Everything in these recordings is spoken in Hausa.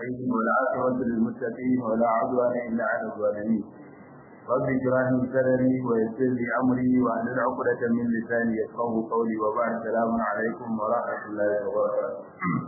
المستقيم والعاقبة للمتقين ولا عدوان إلا على الظالمين رب اشرح لي صدري ويسر لي أمري واحلل عقدة من لساني يفقهوا قولي وبعد السلام عليكم ورحمة الله وبركاته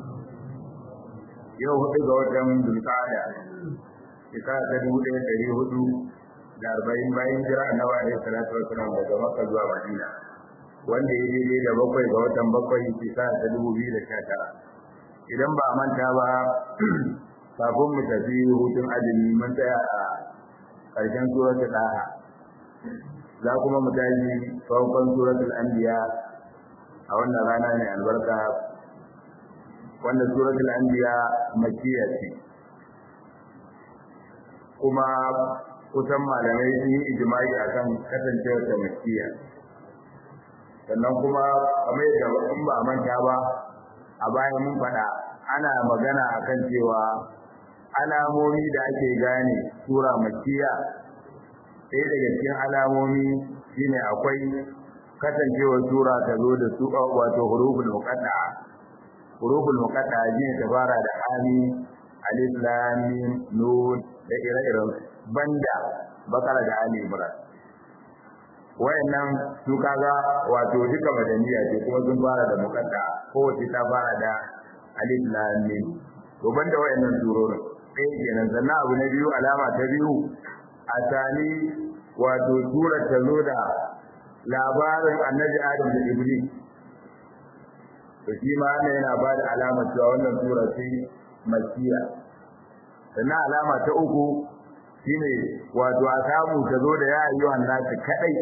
yau hudu ga watan dulkada shekara ta dubu ɗaya ɗari hudu da arba'in bayan jira annabi alaihi salatu wasalam daga makka zuwa madina wanda ya daidai da bakwai ga watan bakwai shekara ta dubu biyu da sha tara idan ba a manta ba kafin mu tafi hutun azumi mun tsaya a ƙarshen suratul ɗaha za kuma mu tashi farkon suratul anbiya a wannan rana mai albarka wanda suratul anbiya makkiya ce kuma kusan malamai sun yi ijma'i akan kasancewar ta makkiya sannan kuma kamar yadda in ba manta ba a bayan mun faɗa ana magana akan cewa alamomi da ake gane sura makkiya ɗaya daga cikin alamomi shine akwai kasancewar sura ta zo da su wato huruful muqatta'a huruful muqatta'a shine ta fara da ami alif lam mim nun da ire-iren banda bakara da ali imran wayannan su kaga wato duka madaniya ce kuma sun fara da muqatta'a kowace ta fara da alif lam mim to banda wayannan surorin sai kenan sannan abu na biyu alama ta biyu a sani wato surar ta zo da labarin annabi adam da iblis to shi ma yana ba da alamar cewa wannan sura ce makkiya sannan alama ta uku shine wato a samu ta zo da ya ayyuhan nasu kadai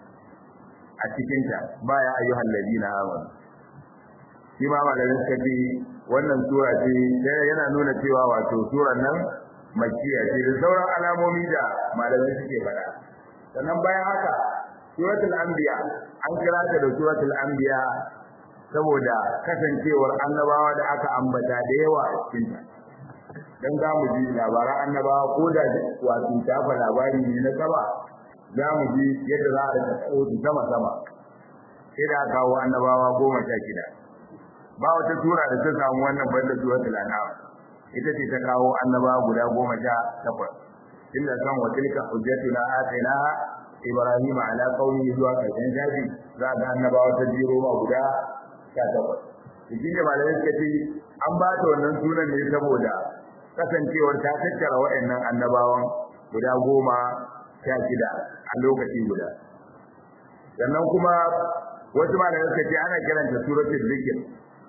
a cikinta ba ya ayyuhan ladina amanu shi ma malamin suka ce wannan sura ce yana nuna cewa wato surar nan makkiya ce da sauran alamomi da malamai suke faɗa sannan bayan haka suratul anbiya an kira ta da suratul anbiya saboda kasancewar annabawa da aka ambata da yawa a cikin ta dan za mu ji labaran annabawa ko da wato tafa labari ne na saba za mu ji yadda za a rika tsawo sama sama sai da kawo annabawa goma sha shida ba wata tura da ta samu wannan banda suratul an'am ita ce ta kawo annabawa guda goma sha takwas inda kan wa tilka hujjatuna atainaha ibrahim ala qaumihi zuwa karshen shafi za ga annabawa ta jiro ma guda sha takwas cikin da malamai suka ce an ba ta wannan sunan ne saboda kasancewar ta tattara waɗannan annabawan guda goma sha shida a lokaci guda sannan kuma wasu malamai suka ce ana kiranta suratul zikr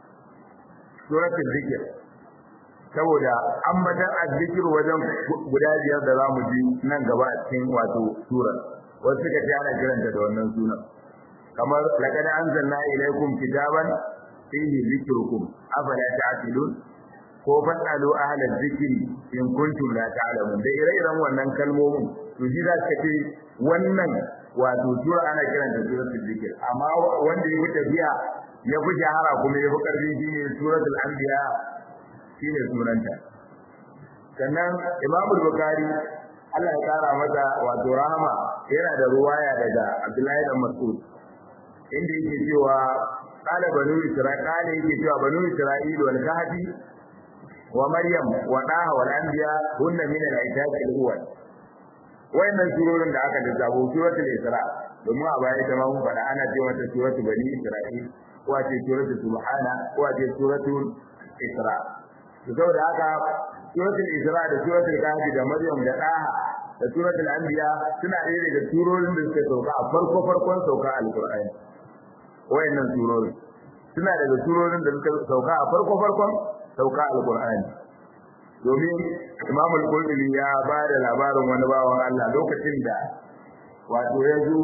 suratul zikr saboda ambatan azzikir wajen guda biyar da zamu ji nan gaba a cikin wato surar wasu suka ce ana kiranta da wannan sunan kamar laqad anzalna ilaykum kitaban fihi zikrukum afala ta'qilun ko fasalu ahla dhikri in kuntum la ta'lamun da ire-iren wannan kalmomin to shi za ka ce wannan wato sura ana kiranta suratul zikr amma wanda ya wuce biya ya fi shahara kuma ya fi karfi shine suratul anbiya shine sunanta sannan imamu bukhari Allah ya kara masa wato rahama yana da ruwaya daga Abdullahi dan Mas'ud inda yake cewa qala banu isra'il qala yake cewa banu isra'il wal kahfi wa maryam wa daha wal anbiya hunna min al-aitat al-awwal wayannan surorin da aka lissafo suratul isra domin a baya ita ma mun faɗa ana ce mata suratul bani isra'il ko a ce suratul subhana ko a ce suratul isra to saboda haka suratul isra da suratul kahfi da maryam da daha da suratul anbiya suna ɗaya daga surorin da suka sauka a farko farkon sauka alqur'ani wayannan surorin suna daga surorin da suka sauka a farko farkon sauka alqur'ani domin Imam al-Qurtubi ya ba da labarin wani bawan Allah lokacin da wato ya zo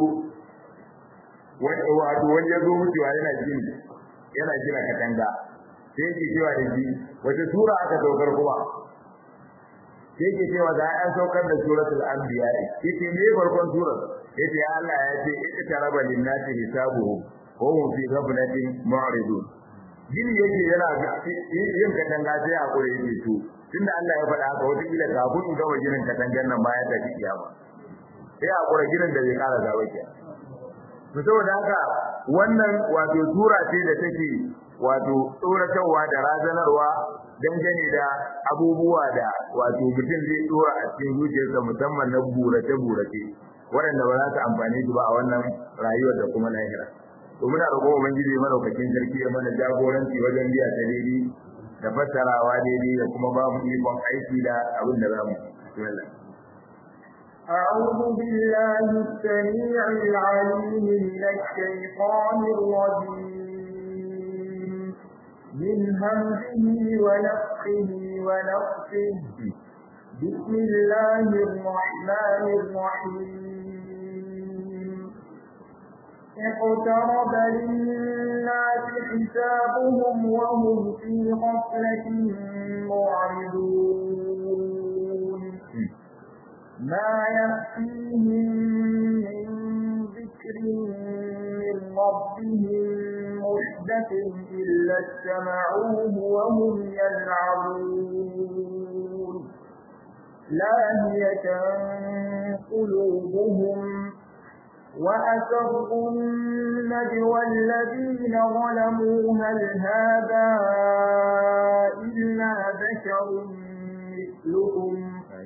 wato wani ya zo mutuwa yana jin yana jira katanga sai yake cewa da shi wace sura aka saukar kuma sai yake cewa da an saukar da suratul anbiya yace me farkon surar yace ya Allah ya ce iktaraba lin-nasi hisabuhum wa hum fi ghaflatin mu'ridun gini yake yana yin katanga sai a kure yake to tunda Allah ya faɗa haka wata kila kafin in gama ginin katangan nan baya ta kiyama sai a kure ginin da zai kara gaba ke to saboda haka wannan wato sura ce da take wato tsoratarwa da razanarwa dangane da abubuwa da wato mutum zai dora a cikin zuciyarsa musamman na burace burace waɗanda ba za su amfani su ba a wannan rayuwar da kuma lahira to muna roƙon ubangiji madaukakin sarki ya mana jagoranci wajen biya ta daidai da fassarawa daidai da kuma ba mu ikon aiki da abin da za mu bismillah أعوذ بالله السميع العليم من الشيطان الرجيم من همزه ونفخه ونفخه بسم الله الرحمن الرحيم اقترب للناس حسابهم وهم في غفلة معرضون ما يأتيهم من ذكر من ربهم محدث إلا استمعوه وهم يلعبون لاهية قلوبهم وأسروا النجوى الذين ظلموا هل هذا إلا بشر مثلكم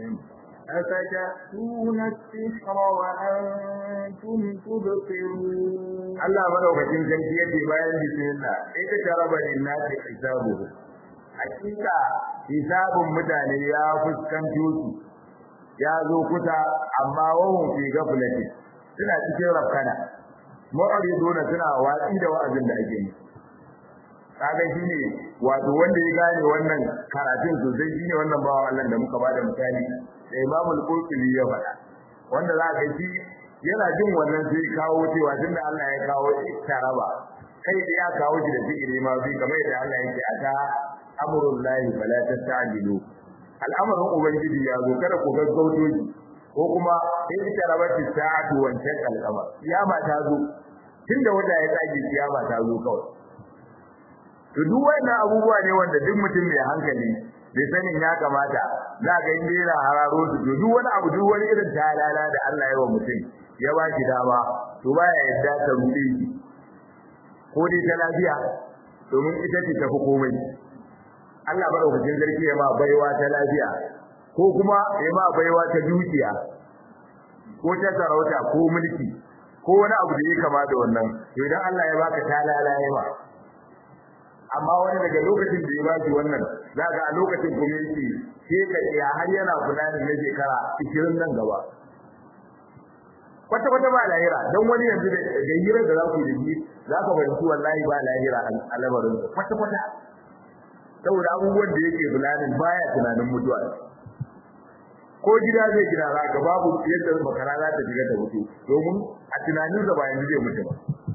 أفتأتون السحر وأنتم تبصرون Allah madaukakin sarki yake bayan bismillah sai ka taraba linnasi hisabuhu hakika hisabun mutane ya fuskanto su ya zo kusa amma wahum fi gaflati suna cikin rafkana mu'riduna suna watsi da wa'azin da ake yi kaga shine wato wanda ya gane wannan karatun sosai shine wannan bawan Allah da muka bada misali da Imam al-Qurtubi ya faɗa wanda za ka shi yana jin wannan sai kawo cewa tunda Allah ya kawo taraba kai da ya kawo shi da fikiri ma bi kamar yadda Allah yake ata amrul lahi fala tastajilu al'amarin ubangiji ya zo kada ku gaggauto shi ko kuma in taraba ta sa'atu wancan kalkama kiyama ta zo tunda wanda ya tsage kiyama ta zo kawai to duk wannan abubuwa ne wanda duk mutum mai hankali bai sanin ya kamata za ga inda yana hararo su to duk wani abu duk wani irin talala da Allah ya wa mutum ya ba shi dama to baya yadda ta rude shi ko dai ta lafiya domin ita ce tafi komai Allah madaukakin sarki ya ma baiwa ta lafiya ko kuma ya ma baiwa ta dukiya ko ta sarauta ko mulki ko wani abu da ya kama da wannan to idan Allah ya baka talala ya ma amma wani daga lokacin da ya ba shi wannan za ga a lokacin kuma yake sai ka iya har yana fulani na shekara 20 nan gaba kwata kwata ba lahira don wani yanzu da hirar da za ku yi za ka fahimci wallahi ba lahira a lamarin kwata kwata saboda abubuwan da yake fulanin baya tunanin mutuwa ko gida zai gina za ka babu yadda makara za ta shiga ta mutu domin a tunaninsa ba yanzu zai mutu ba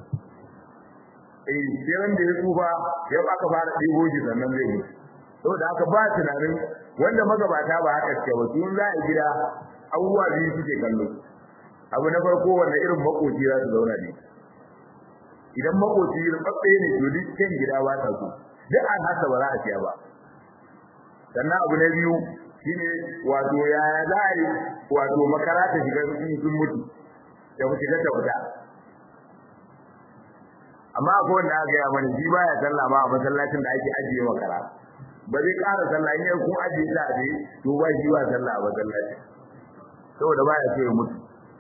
eh sai wanda ya tsufa ya aka fara ɗigo shi sannan zai mutu saboda haka ba tunanin wanda magabata ba haka ce ba sun za a gida abubuwa biyu suke kallo abu na farko wanda irin makoci za su zauna ne idan makoci rubabbe ne to duk kan gida ba ta so duk an hasa ba za a siya ba sannan abu na biyu shine wato yaya za a yi wato makara ta shiga sun mutu da ku shiga ta fita amma akwai wanda aka gaya mana shi baya sallah ma a masallacin da ake ajiye makara ba zai ƙara sallah in yau kun ajiye ta aje to ba shi ba sallah a masallacin saboda baya so ya mutu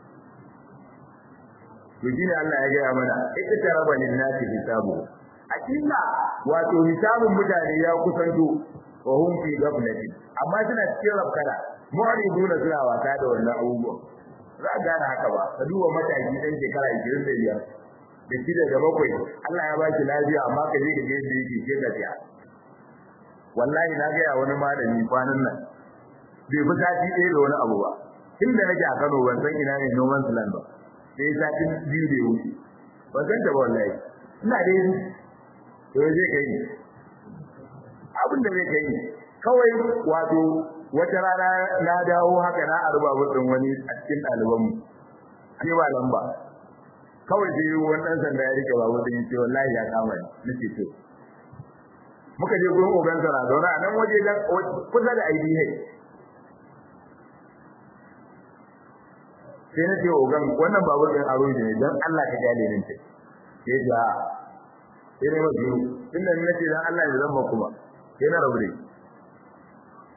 to shine Allah ya gaya mana ita ta raba lin nasi hisabu akilla wato hisabun mutane ya kusanto wa hum fi ghaflatin amma suna cikin rafkana mu'riduna suna wasa da wannan abubuwan za a gane haka ba ka duba mataki dan shekara 25 da shida da bakwai Allah ya baki lafiya amma ka je ka je da yake ke gajiya wallahi na ga wani malami kwanan nan bai fi sati ɗaya da wani abu ba inda nake a Kano ban san ina ne noman land ba sai sati biyu da wuce ban san ta ba wallahi ina dai to zai kai abin da zai kai kawai wato wata rana na dawo haka na arba din wani a cikin ɗalibanmu an yi ba lamba kawai sai wani ɗan sanda ya rike babu din ce wallahi ya kama ni nake to muka je gurin ogan sana zauna a nan waje dan kusa da IDH sai na ce ogan wannan babur din aro ne dan Allah ka gane ni sai sai da sai ne mabiyu inda ni nace dan Allah ya zama kuma sai na rabu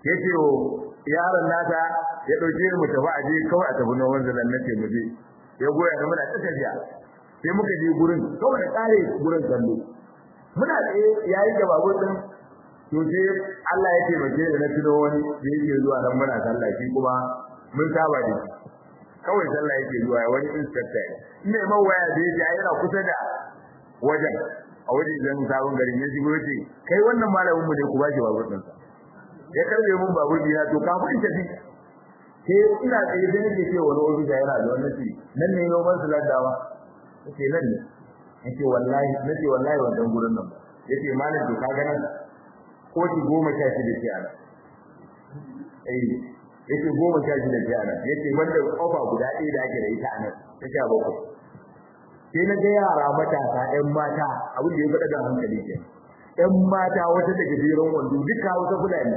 yace o yaron nata ya dauke mu tafi aje kawai a tafi noman zalan nace mu je ya goya da muna ta tafiya sai muka je gurin kawai da kare gurin kallo muna tsaye yayin da babur din to sai Allah ya taimake da na tuno wani da yake zuwa nan muna sallah shi kuma mun saba da shi kawai sallah yake zuwa wani inspector ne mai waya da yake yana kusa da wajen a wajen zan sabon garin ya shigo yace kai wannan malamin mu ne ku bashi babur din sa ya karbe mun babur dina to kafin tafi sai ina tsaye da nake ce wani ofisa yana da wannan shi nan ne noman saladawa yace nan ne yace wallahi nace wallahi wannan gurin nan yace malam to ka ga nan ko ki goma sha shida ce ana eh yace goma sha shida ce ana yace wanda kofa guda ɗaya da ake da ita anan ta sha bakwai sai na ga yara matasa ƴan mata abin da ya faɗa da hankali ke ƴan mata wata daga jeron wando duka wata fulani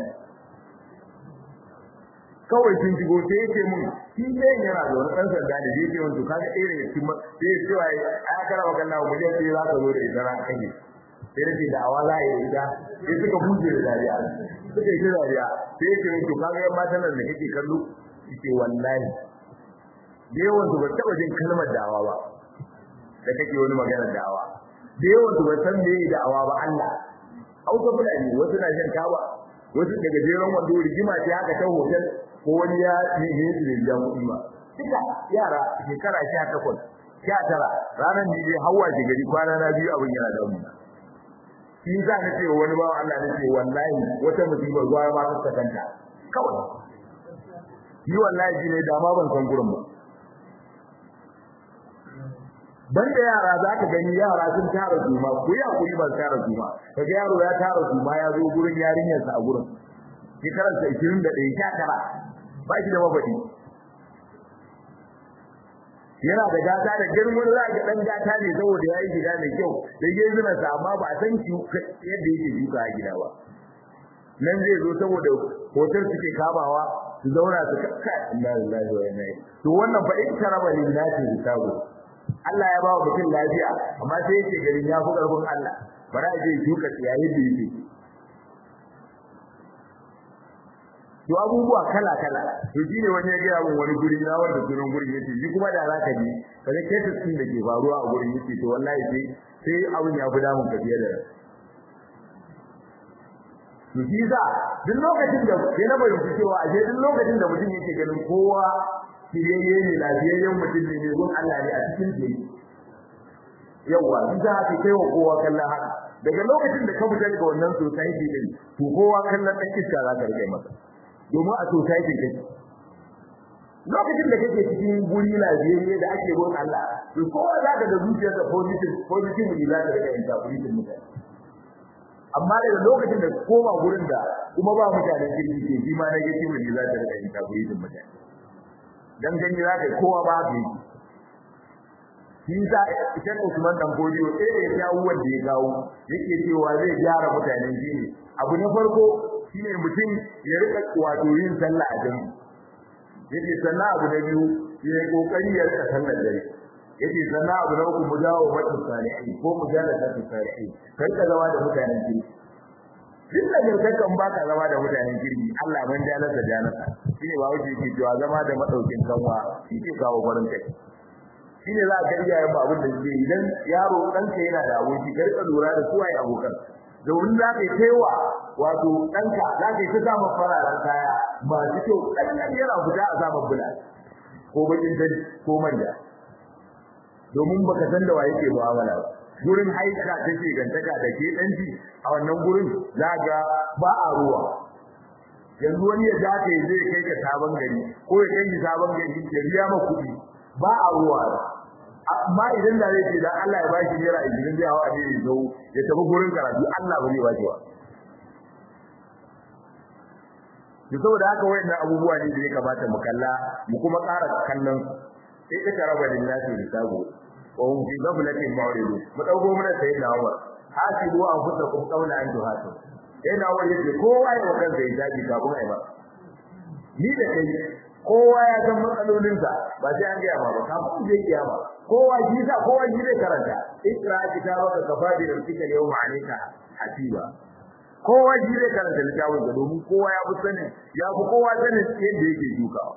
kawai sun shigo sai ya ce mun shi ne yana da wani ɗan sanda da zai ce mun to kaga irin ya cimma sai ya ce wa ai kara wa kallon mu sai za ka zo da ita ran kake sai da da awa za a yi ita sai suka buje da dariya suka yi ta dariya sai ya ce mun to kaga yan matan nan da kake kallo ce wallahi da yawan su ba taɓa jin kalmar dawa ba da kake wani maganar da'awa da yawan su ba san me yi da'awa ba Allah hausa fulani wasu na shan taba wasu daga jeron wando rigima ce haka ta hotel ko wani ya ne ne su da biyan kuɗi ba duka yara shekara sha takwas sha tara ranar ne dai hawa ke gari kwana na biyu abin yana da mu shi za na ce wani bawan Allah na ce wallahi wata musibar zuwa ma ta kanta kawai ni wallahi shi ne da ma ban san gurin ba banda yara za ka gani yara sun tara juma ku ya kuri ban tara juma kaga yaro ya tara juma ya zo gurin yarinyar sa a gurin shekarar sa 21 sha tara ba shi da mabadi yana da gata da girman za ga dan gata ne saboda yayi gida mai kyau da gezuna sa amma ba a san shi yadda yake shuka a gida ba nan zai zo saboda hotel suke kamawa su zauna su kakka inna lillahi wa inna ilaihi to wannan fa in karaba lillahi hisabu Allah ya ba wa mutum lafiya amma sai yake garin ya fi karfin Allah bara a je shuka tsiyaye da yake to abubuwa kala kala to shine wani ya gaya min wani guri na wanda sunan gurin yace shi kuma da zaka ji kaga cases din da ke faruwa a gurin yace to wallahi sai sai abin ya fi damun ka fiye da to shi za duk lokacin da sai na bayyana cewa a duk lokacin da mutum yake ganin kowa kiyayye ne lafiyayyen mutum ne gun Allah ne a cikin jini yawa shi za ka kai wa kowa kallon haka daga lokacin da ka fita daga wannan society din to kowa kallon dan iska za ka rike masa domin a society kake lokacin da kake cikin guri lafiyayye da ake gun Allah to kowa za ka da zuciyarsa positive positive ne za ka rike interpretation mutane amma daga lokacin da koma gurin da kuma ba mutanen kirki ke shi ma negative ne za ka rike interpretation mutane dan gani za ka kowa ba ka yi shi sa idan Usman dan Godiyo sai ya jawo wanda ya kawo yake cewa zai gyara mutanen jini abu na farko shine mutum ya rika wato yin sallah a jami'i yake sannan abu na biyu ya yi kokari ya rika sallar dare yake sannan abu na uku mu dawo mata salihin ko mu jala ta salihin kai ka zama da mutanen jini duk da gargakan baka zama da mutanen kirki Allah ban jalarsa jalarsa shine ba wuce yake cewa zama da madaukin kanwa shi ke kawo farin kai shine za ka iya yin abin da ke idan yaro ɗanka yana da aboki ka rika lura da suwaye abokan domin za ka yi kaiwa wato ɗanka za ka yi ta samun fararen kaya masu kyau ɗan yana fita a samun bula ko bakin dani ko manja domin baka san da wa yake mu'amala ba gurin haika take gantaka da ke danci a wannan gurin zaga ba a ruwa yanzu wani ya dace zai kai ka sabon gari ko ya kai sabon gari ya biya ma kuɗi ba a ruwa amma idan da zai ce dan Allah ya bashi naira 20 zai hawa ne zo ya tafi gurin karatu Allah ba zai bashi ba to saboda haka wayannan abubuwa ne da ya kamata mu kalla mu kuma ƙara kallon sai ka taraba lillahi hisabu wa hum fi ghaflatin mu'ridun mu dauko mana sai da Umar hasibu anfusakum qawla an tuhatu sai da Umar yace kowa ya wakan sai daji kafin ai ba ni da kai kowa ya san matsalolinsa ba sai an gaya ma ba kafin zai kiyama kowa shi sa kowa shi zai karanta ikra kitabaka kafa bi rabbika yawma alayka hasiba kowa shi zai karanta littafin sa domin kowa ya fi sanin ya fi kowa sanin yadda yake shukawa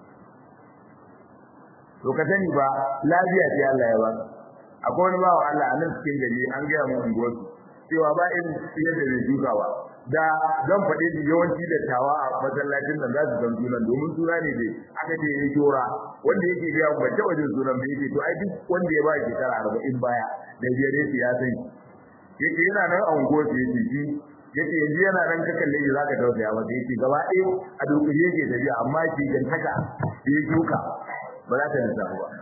to ka sani ba lafiya ce Allah ya ba akwai wani bawa Allah a nan cikin gari an gaya mu unguwarsu cewa ba irin yadda zai shukawa da zan faɗi da yawanci da tawa a masallacin nan za su san sunan domin suna ne dai aka ce ya jora wanda yake biya ban taɓa jin sunan ba yake to ai duk wanda ya ba shekara arba'in baya da biyar yake ya sani yake yana nan a unguwarsu yake shi yake yanzu yana nan ka kalle shi zaka tausaya masa yake gaba ɗaya a dukkan yake tafiya amma shi gantaka ya shuka ba za ta lissafu ba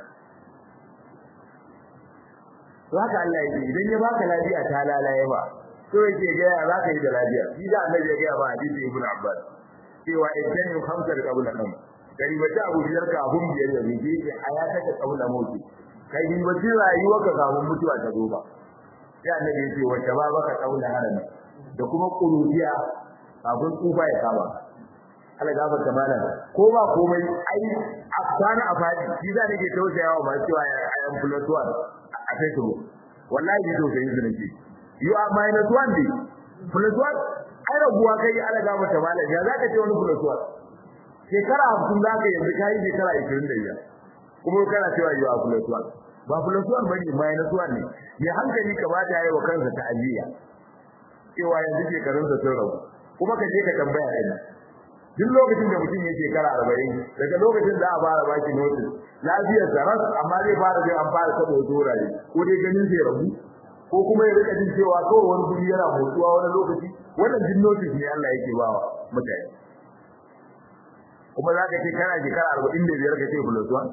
to haka Allah yake idan ya baka lafiya ta lalaye ba to yake ga ya zaka yi da lafiya shi da Allah ya ga ba hadisi ibn Abbas cewa idan yu khamsar qabla nam kai ba ta abu biyar ka abun biyar da ne yake ayata ka qabla mauti kai ni ba rayuwa ka samu mutuwa ta zo ba sai annabi yake wa shababaka qabla harami da kuma kuruciya kafin tsufa ya kama Allah gafar ta mana ko ba komai ai a kwana a fadi shi za nake tausayawa ba cewa I am plus one a Facebook wallahi ni tausayin su nake you are minus one day plus one ai raguwa kai Allah gafar ta mana ya zaka ce wani plus one shekara 50 zaka yanzu kai shekara 25 kuma kana cewa you are plus one ba plus one bane minus one ne ya hankali ka bata yayi wa kansa ta'aziya cewa yanzu shekarun sa sun rabu kuma ka je ka tambaya ɗin duk lokacin da mutum yake shekara arba'in daga lokacin da a fara baki notice lafiyar sa ras amma zai fara jin an fara sabo wurare ko dai ganin sai rabu ko kuma ya rika jin cewa kawai wani guri yana motsuwa wani lokaci wannan jin notice ne Allah yake bawa mutane kuma za ka ce kana shekara arba'in da biyar ka ce plus one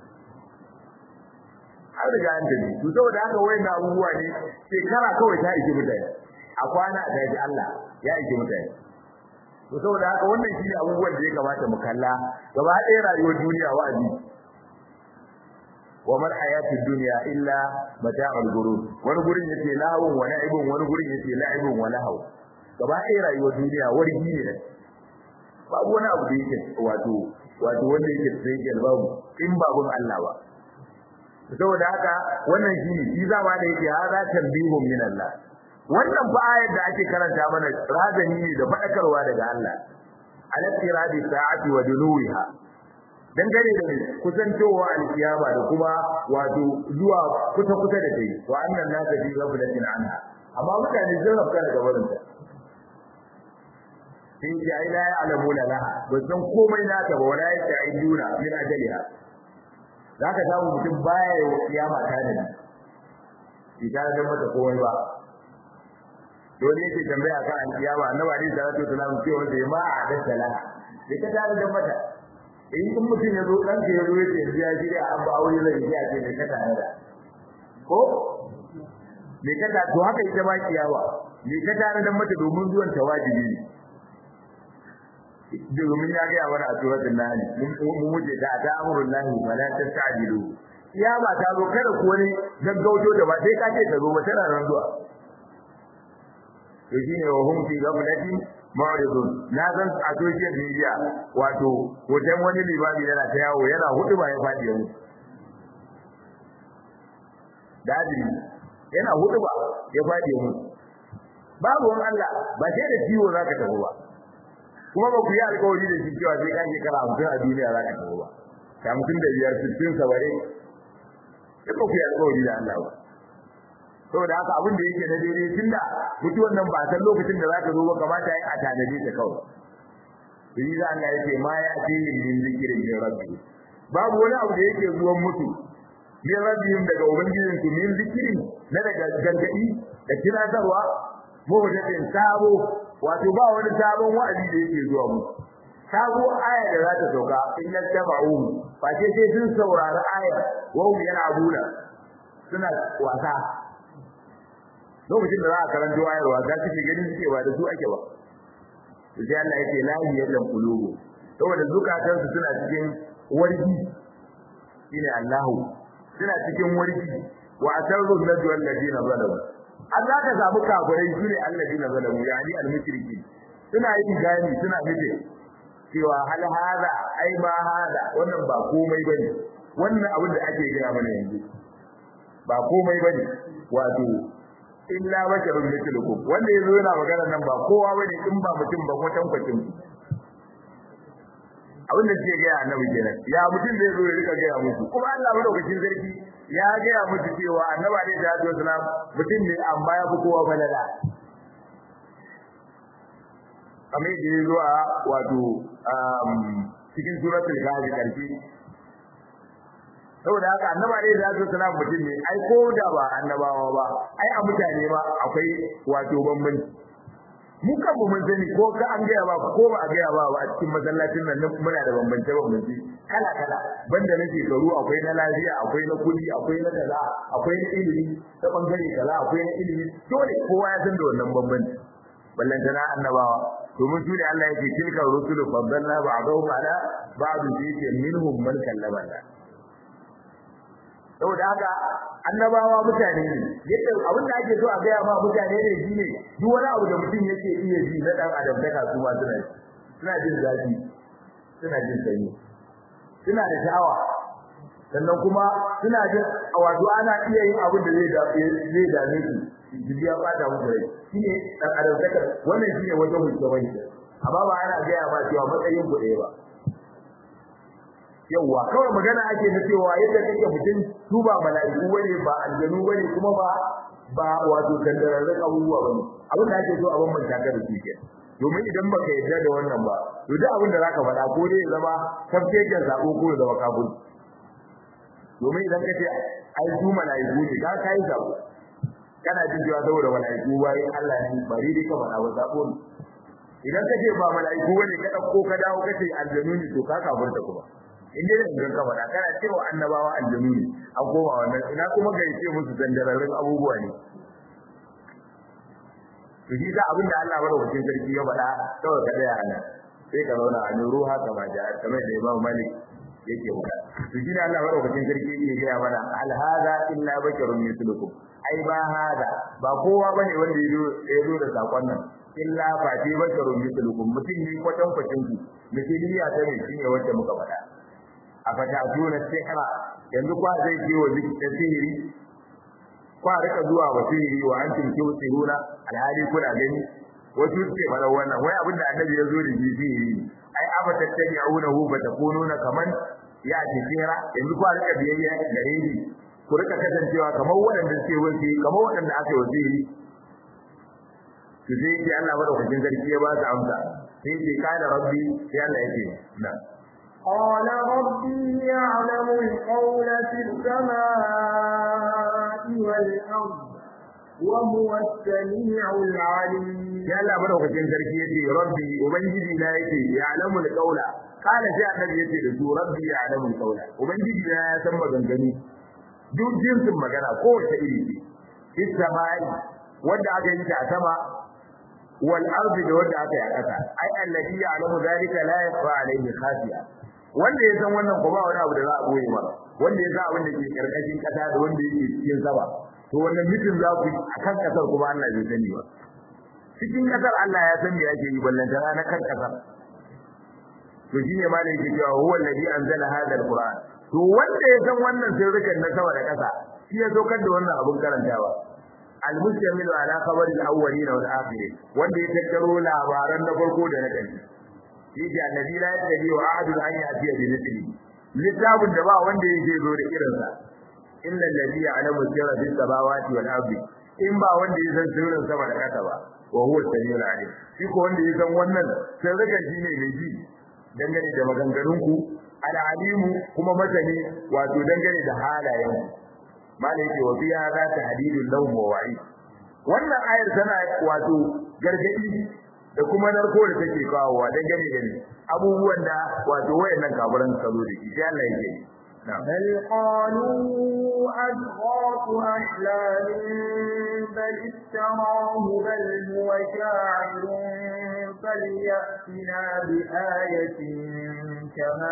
har riga an tafi to saboda haka wayannan abubuwa ne shekara kawai ta ishe mutane a kwana a daji Allah ya ishe mutane to saboda haka wannan shine abubuwan da ya kamata mu kalla gaba ɗaya rayuwar duniya wa'azi wa man hayatud dunya illa mata'ul ghurur wani gurin yace lahawun wa na'ibun wani gurin yace la'ibun wa lahaw gaba ɗaya rayuwar duniya wargi ne babu wani abu da yake wato wato wanda yake tsaye babu in babun Allah ba saboda haka wannan shine shi zama da yake hada tanbihun min Allah wannan fa ayar da ake karanta mana razani ne da fadakarwa daga Allah al-tiradi sa'ati wa duluha dangane da kusantowa alkiyama da kuma wato zuwa kusa kusa da kai wa annan nasa fi ghaflatin anha amma mutane sun rafka daga barin ta sai ji ai la ya'lamu laha ba san komai nata ba wala ya'iduna min ajaliha zaka samu mutum baya yi kiyama ta da ni idan da mata komai ba dole yake tambaya kan alkiyama annabi alaihi salatu wasallam cewa da ma a da sala sai ka tare da mata in kun mutum ya zo dan ka yazo yace ya jira an ba aure zai ya ce ne ka tare da ko me ka ta to haka ita ba kiyawa me ka tare da mata domin zuwan ta wajibi ne domin ya ga wani a suratul nahl mun muje da ta amrul lahi wala tastajilu kiyama ta zo kada ku wani gaggauto da ba sai ka ce ta zo ba tana nan zuwa to shine wa hum fi ghaflatin ma'ridun na san a social media wato hoton wani limami yana ta yawo yana hudu ba ya fadi yau dadi yana hudu ba ya fadi yau babu wani Allah ba sai da ciwo zaka tafi ba kuma ba ku yi alƙawari da shi cewa sai ka shekara 50 a duniya zaka tafi ba ta mutum da biyar 60 sabare sai ba ku yi alƙawari da Allah ba saboda haka abin da yake na daidai tunda mutuwan nan ba san lokacin da zaka zo ba kamata ai a tanade ta kawai yi da Allah yake ma ya ce min zikirin min rabbi babu wani abu da yake zuwan mutu min rabbihim daga ubangijin su min zikirin na daga gargadi da tunatarwa muhdathin sabo wato ba wani sabon wa'azi da yake zuwa mutu sabo aya da za ta sauka in yattaba'u fa sai sai sun saurari aya wa hum yal'abuna suna wasa lokacin da za a karanto ayar wasa suke ganin suke ba da su ake ba sai Allah yake la yallam qulubu saboda zukatan su suna cikin wargi shine Allahu suna cikin wargi wa asarru najwa alladina zalamu Allah ka samu kafirai shine alladina zalamu yani almushriki suna yin gani suna fice cewa hal hada ai ma hada wannan ba komai bane wannan abin da ake gina mana yanzu ba komai bane wato illa basharun mithlukum wanda yazo yana magana nan ba kowa bane in ba mutum ba kwatan kwatin abin da ke gaya annabi kenan ya mutum zai zo ya rika gaya musu kuma Allah madaukakin sarki ya gaya musu cewa annabi alaihi salatu wasalam mutum ne amma ya fi kowa balala kamar yadda ya zo a wato cikin suratul kahfi karshe saboda haka annaba dai da zai sanar mutum ne ai ko da ba annabawa ba ai a mutane ba akwai wato bambanci mu kan mu mun sani ko ka an gaya ba ko ba a gaya ba a cikin masallacin nan muna da bambance bambance kala kala banda na shekaru akwai na lafiya akwai na kudi akwai na kaza akwai na ilimi ta bangare kaza akwai na ilimi dole kowa ya san da wannan bambanci ballantana annabawa domin su ne Allah yake tilka rusulu faddalna ba'dahum ala ba'd fi minhum man kallama Allah saboda haka annabawa mutane ne yadda abin da ake so a gaya ma mutane ne shine duk wani abu da mutum yake iya ji na dan adam daga su ma suna suna jin zafi suna jin sanyi suna da sha'awa sannan kuma suna jin wato ana iya yin abin da zai zai dame su jibi ya bata musu rai shine dan adam daga wannan shine wajen mutum amma ba ana gaya ma cewa matsayin ku ɗaya ba yawwa kawai magana ake na cewa yadda kake mutum su ba mala'iku bane ba aljanu bane kuma ba ba wato kandararren abubuwa bane abin da ake so a bambanta ka da su ke domin idan baka yarda da wannan ba to duk abin da zaka faɗa ko dai ya zama tafkeken sako ko ya zama kafin domin idan kace ai su mala'iku ne ka kai sako kana jin cewa saboda mala'iku bai Allah ne bari dai ka faɗa ba sako ne idan kace ba mala'iku bane ka dauko ka dawo kace aljanu ne to ka kafirta kuma in dai da ka faɗa kana cewa annabawa aljanu ne an koma wannan ina kuma ga yace musu dandararrun abubuwa ne to shi da abinda Allah madaukakin sarki ya faɗa kawai ka tsaya nan sai ka zauna a ruha kama da kamar da Imam Malik yake faɗa to shi da Allah madaukakin sarki yake gaya mana al hada illa basharun mislukum ai ba hada ba kowa bane wanda yazo yazo da sakon nan illa fa ti basharun mislukum mutum ne kwatan kwatan ku misaliya ta ne shine wanda muka faɗa a fatatuna sihra yanzu kwa zai je wa zikirin sihiri kwa rika zuwa wa sihiri wa antum tusiruna alhali kuna gani wasu ce fara wannan wai abinda annabi ya zo da shi sihiri ai aba tattabi'unahu fa takununa kaman ya ce sihira yanzu kwa rika biyayya gare shi ku rika kasancewa kamar waɗanda suke wasi kamar waɗanda aka yi sihiri to sai ce Allah madaukakin sarki ya ba su amsa sai ce kana rabbi sai Allah ya ce na قال ربي يعلم القول في السماء والأرض وهو السميع العليم ya Allah madaukakin sarki yace rabbi ubangiji na yake ya alamul qaula kana sai annabi yace da su rabbi ya alamul qaula ubangiji na ya san maganganu duk jinsin magana ko wace iri ce fis samai wanda aka yi ta a sama wal ardi da wanda aka yi a ƙasa ai alladhi ya'lamu dhalika la yakhfa alayhi khafiya wanda ya san wannan ko ba wani abu da za a boye ba wanda ya san abin da ke karkashin kasa da wanda yake cikin sama to wannan mutum za ku akan kasar kuma Allah bai sani ba cikin kasar Allah ya san me yake yi ballanta na kan kasar to shine ma da yake cewa huwa alladhi anzala hadha alquran to wanda ya san wannan sirrukan na sama da kasa shi ya saukar da wannan abun karantawa al-mustamilu ala khabari al-awwalin wal akhirin wanda ya tattaro labaran na farko da na ƙarshe yake annabi la yadri wa ahadu an yati bi mithli littafin da ba wanda yake zo da irin sa illa alladhi ya'lamu sirra bis samawati wal ardi in ba wanda ya san sirrin sama da kasa ba wa huwa samiul alim shi ko wanda ya san wannan sirrin shi ne mai ji dangane da maganganun ku al-alimu kuma masani wato dangane da halayen malai yake wa fiya za ta hadidul lahum wa wa'i wannan ayar tana wato gargadi da kuma narko da take kawowa dan gane gane abubuwan da wato wayannan kafiran suka zo da shi sai Allah yake بل قالوا أضغاث أحلام بل افتراه بل هو شاعر فليأتنا بآية كما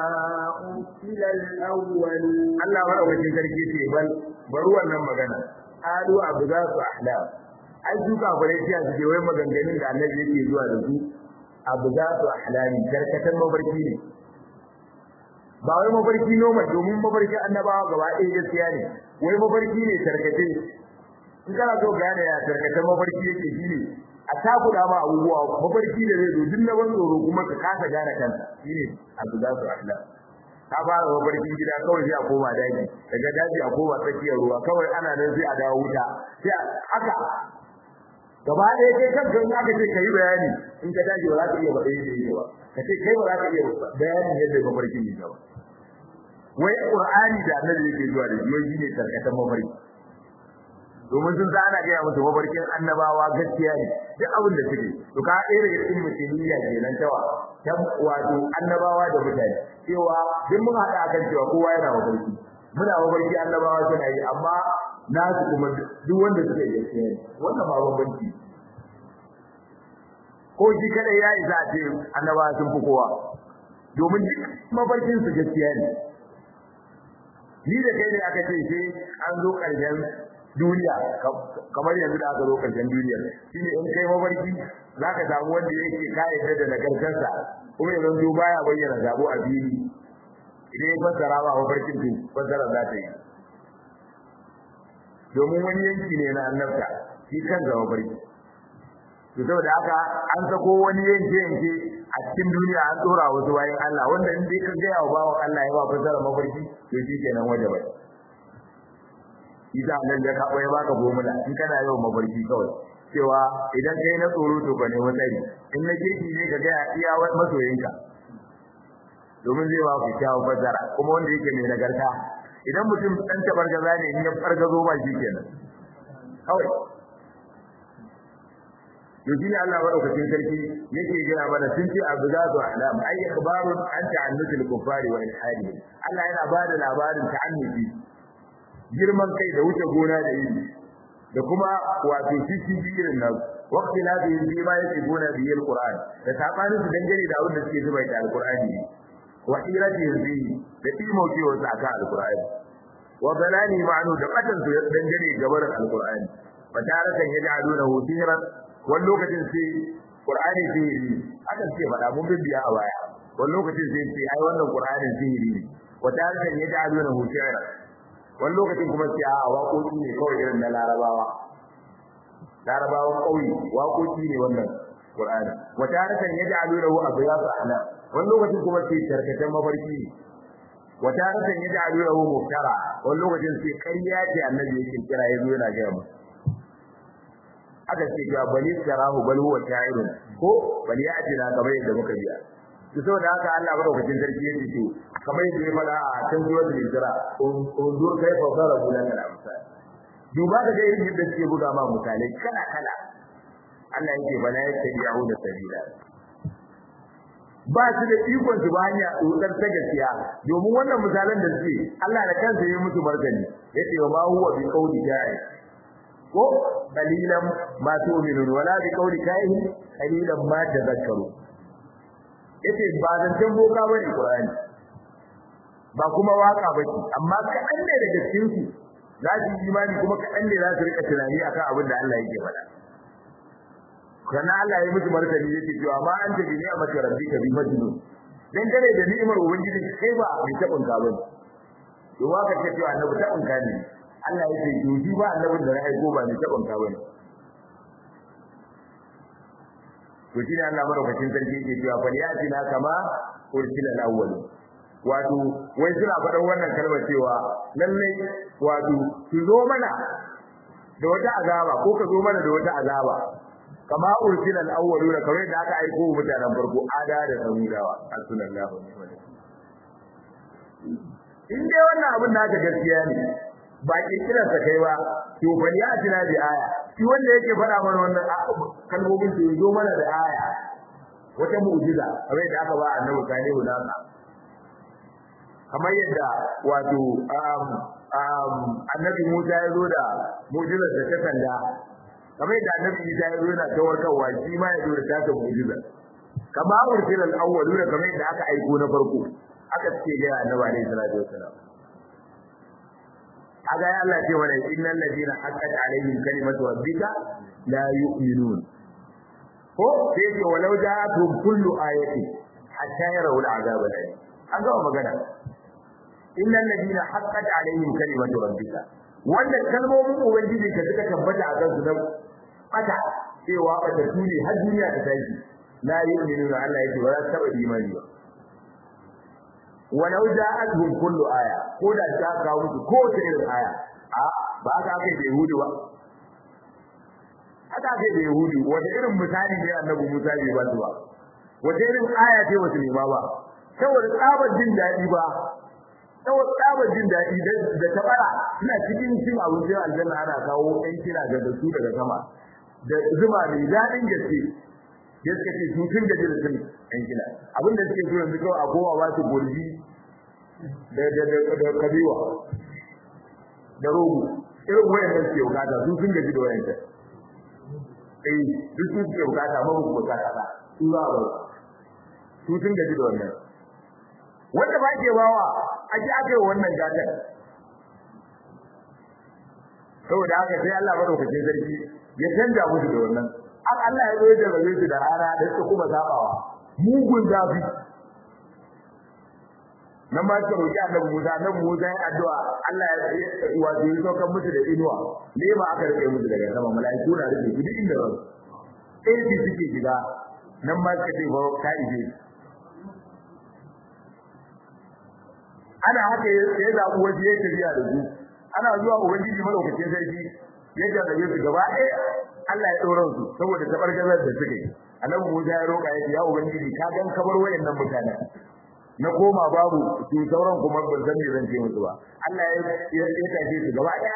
أرسل الأولون Allah madaukakin sarki ce bal bari wannan magana alu abu za su ahlam ai su kafirai sai su ce wai maganganun da annabi yake zuwa da su abu za su ahlami karkatan mafarki ne ba wai mafarki noma domin mafarki annabawa gaba ɗaya gaskiya ne wai mafarki ne tarkace in kana so gane ya tarkata mafarki yake shine a takuda ma abubuwa mafarki da zai zo duk na ban tsoro kuma ka kasa gane kanka shine abu za su ahla ka fara mafarkin gida kawai sai a koma daji daga daji a koma tsakiyar ruwa kawai ana nan sai a dawo wuta sai haka gaba ɗaya kai kanka in aka ce kai bayani in ka daji ba za ka iya faɗa yadda yake ba ka ce kai ba za ka iya bayanin yadda mafarkin yake ba wai qur'ani da annabi yake zuwa da shi shine tarkatan mafarki domin sun ana gaya musu mafarkin annabawa gaskiya ne duk abin da suke to ka ɗaya daga cikin musulmiya kenan tawa ta wato annabawa da mutane cewa duk mun haɗa akan cewa kowa yana mafarki muna mafarki annabawa suna yi amma nasu kuma duk wanda suka yi gaskiya ne wannan ba bambanci ko shi kadai ya isa a ce annabawa sun fi kowa domin duk mafarkin su gaskiya ne ni da kai ne aka ce sai an zo ƙarshen duniya kamar yanzu da aka zo ƙarshen duniya shine in kai mafarki zaka samu wanda yake ka yarda da nagartarsa kuma yanzu baya bayyana zabo a fili idan ya fassara ba mafarkin to fassara za ta yi domin wani yanki ne na annabta shi kan zama barki to saboda haka an sako wani yanke yanke a cikin duniya an tsora wasu bayan Allah wanda in dai ka gaya wa bawan Allah ya ba fasara mafarki to shi kenan waje bai Isa nan da ka ya baka gomula in kana yawan mafarki kawai cewa idan kai na tsoro to ka nemi tsari in na kirki ne ka gaya iya masoyinka domin zai ba ku kyawun fasara kuma wanda yake mai nagarta idan mutum dan tabargaza ne in ya fargazo ba shi kenan kawai to shine Allah madaukakin sarki yake gina mana sun ce abu za su alam ay ikhbarun an ta'annutul kuffari wa ilhadi Allah yana bada labarin ta'annuti girman kai da wuce gona da yi da kuma wato cikin irin nan waqti la bi bi ma yake gona bi alquran da sabanin su dangane da abin da suke zuba da alqurani wa irati bi da imo ke wasu aka alqurani wa balani ma'anu da batan su dangane gabar alqurani fataratan yaj'aluna sihran wani lokacin sai Qur'ani sihiri akan ce faɗa mun bibiya a baya wani lokacin sai ce ai wannan Qur'ani sihiri ne wata hakan ya ja'alu na hujjara wani lokacin kuma sai a waƙoƙi ne kawai irin na Larabawa Larabawan ƙauye waƙoƙi ne wannan Qur'ani wata hakan ya ja'alu na abyasa ana wani lokacin kuma sai tarkatan mafarki ne wata hakan ya ja'alu na muftara wani lokacin sai ƙarya ce annabi yake kira yazo yana ga mu aka ce ga bali sarahu bal huwa sha'irun ko bali ya ajina kamar yadda muka biya to saboda haka Allah madaukakin sarki yake to kamar yadda ya fada a cikin suratul hijra unzur kayfa darabu lana al-amsal duba da ga irin yadda suke buga ma misalai kala kala Allah yake bala yattabi'u da sabila ba su da ikon su ba hanya tsotsar ta gaskiya domin wannan misalan da suke Allah da kansa ya musu martani yace wa ma huwa bi qawli ja'i ko qalilan ma tu'minun wala bi qawli kahin qalilan ma tadhakkaru yace ba zancen boka bane Qur'ani ba kuma waka bace amma kaɗan ne daga cikin su za su yi imani kuma kaɗan ne za su rika tunani akan abin da Allah yake faɗa kana Allah ya musu martani yake cewa ma an tabi ne a mace rabbika bi majnun dan dare da ni'imar ubangiji kai ba mai tabin ka bane to waka ce cewa annabi tabin ka ne Allah ya ce yoji ba annabin da na aiko ba mai tabin ka bane to shi ne Allah madaukakin sarki yake cewa fal yatina kama ursila al-awwal wato wai suna faɗan wannan kalmar cewa lalle wato su zo mana da wata azaba ko ka zo mana da wata azaba kama ursila al-awwaluna kamar da aka aiko mutanen farko ada da samudawa sallallahu alaihi wasallam in dai wannan abin da aka gaskiya ne ba kirkirar sa kai ba to bal ya tina bi aya shi wanda yake faɗa mana wannan kalmomin to zo mana da aya wata mu'jiza kamar da aka ba annabi salihu nasa kamar yadda wato annabi Musa ya zo da mu'jizar da ta sanda kamar yadda annabi Isa ya zo yana tawarkarwa shi ma ya zo da tasa mu'jiza kama ursila al-awwalu da kamar yadda aka aiko na farko aka ce ga annabi alaihi salatu wassalam aga ya Allah ce wala innal ladina haqqat alaihim kalimatu rabbika la yu'minun ko sai ce walau ja'atuhum kullu ayatin hatta yarawu al-azab al-alim an ga magana innal ladina haqqat alaihim kalimatu rabbika wanda kalmomin ubangiji ka suka tabbata a kansu na bata cewa bata tune har duniya ta tashi la yu'minu da Allah yake ba za su taba imani ba walau ja'atuhum kullu aya ko da ta kawo musu ko ta irin aya a ba ka kai da yahudu ba haka kai da yahudu wata irin misali ne annabi Musa bai ba su ba wata irin aya ce wasu nema ba saboda tsabar jin daɗi ba saboda tsabar jin daɗi da ta bara suna cikin cin abincin aljanna ana kawo ɗan kira ga su daga sama da zuma mai daɗin gaske ya suka ce sun sun gaji da sun ɗan kila abin da suke so yanzu kawai a kowa ba su gurbi da da da da kabewa da rogo irin wayan da suke bukata sun sun gaji da wayan ta eh duk sun suke bukata ma ba ku bukata ba su za ba su sun gaji da wannan wanda ba ke bawa ake aka yi wannan gatar saboda haka sai Allah madaukakin sarki ya canja musu da wannan an Allah ya zo da rabe su da rana da suka kuma zabawa mugun zafi nan ma suka roki Annabi Musa Annabi Musa ya addu'a Allah ya wato ya saukar musu da inuwa ne ma aka rike musu daga sama mala'iku na rike su duk inda ran sai su suke shiga nan ma suka ce ba ka ije ana haka ya zaɓi waje ya tafiya da su ana zuwa ubangiji madaukakin sarki ya jarrabe su gaba ɗaya Allah ya ɗora su saboda tabargazar da suke annabi Musa ya roƙa yake ya ubangiji ka gan kamar wayannan mutanen na koma babu su sauran kuma ban san me zan ce musu ba Allah ya ya tafi su gaba ɗaya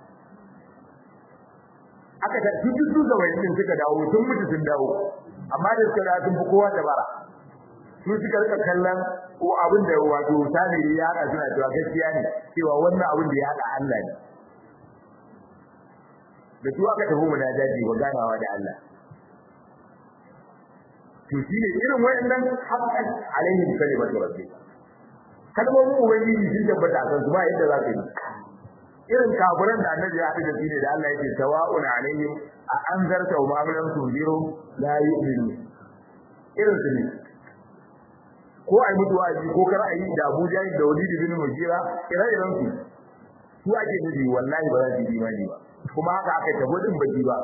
aka ta duk su da wayannan suka dawo sun mutu sun dawo amma da suka dawo sun fi kowa dabara su suka rika kallon ko abin da wato samiri ya haɗa suna cewa gaskiya ne cewa wannan abin da ya haɗa Allah ne da su aka tafi mu daji wa ganawa da Allah to shine irin wayannan haqqan alaihim kalimatu rabbi kalmomin ubangiji sun tabbata kan su ba yadda za ka yi irin kafiran da annabi ya haɗu da shi ne da Allah yake sawa'un alaihim a anzarta wa ma'amalan tunziru la yu'minu irin su ne ko ai mutu wa'azi ko kar ayi da Abuja da Walid bin Mughira ire-iren su su ake nufi wallahi ba za su yi imani ba kuma haka aka tabo din baki ba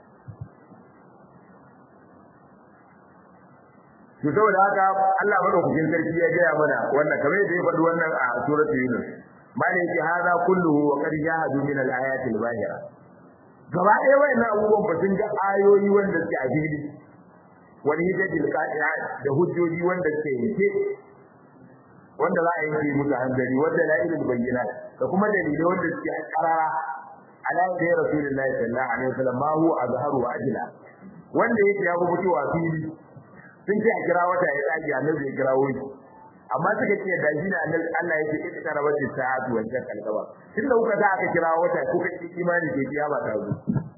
to saboda haka Allah madaukakin sarki ya gaya mana wannan kamar yadda ya faɗi wannan a suratul Yunus malai yake hada kulluhu wa qad jahadu min al-ayati al-bahira gaba ɗaya wayannan abubuwan ba sun ga ayoyi wanda suke a fili wani hujjatul qati'a da hujjoji wanda suke yanke wanda za a yanke musu hanzari wanda la ilal bayyinat da kuma dalilai wanda suke karara ala da rasulullahi sallallahu alaihi wasallam ma huwa azharu wa ajla wanda yake ya rubuta wa fili sun ce a kira wata ya tsage annabi ya kira wani amma suka ce da shi ne annabi Allah yake ita karabar da sa'atu wa jakal gaba tunda kuka za aka kira wata kuka ci imani ke kiyama ta zo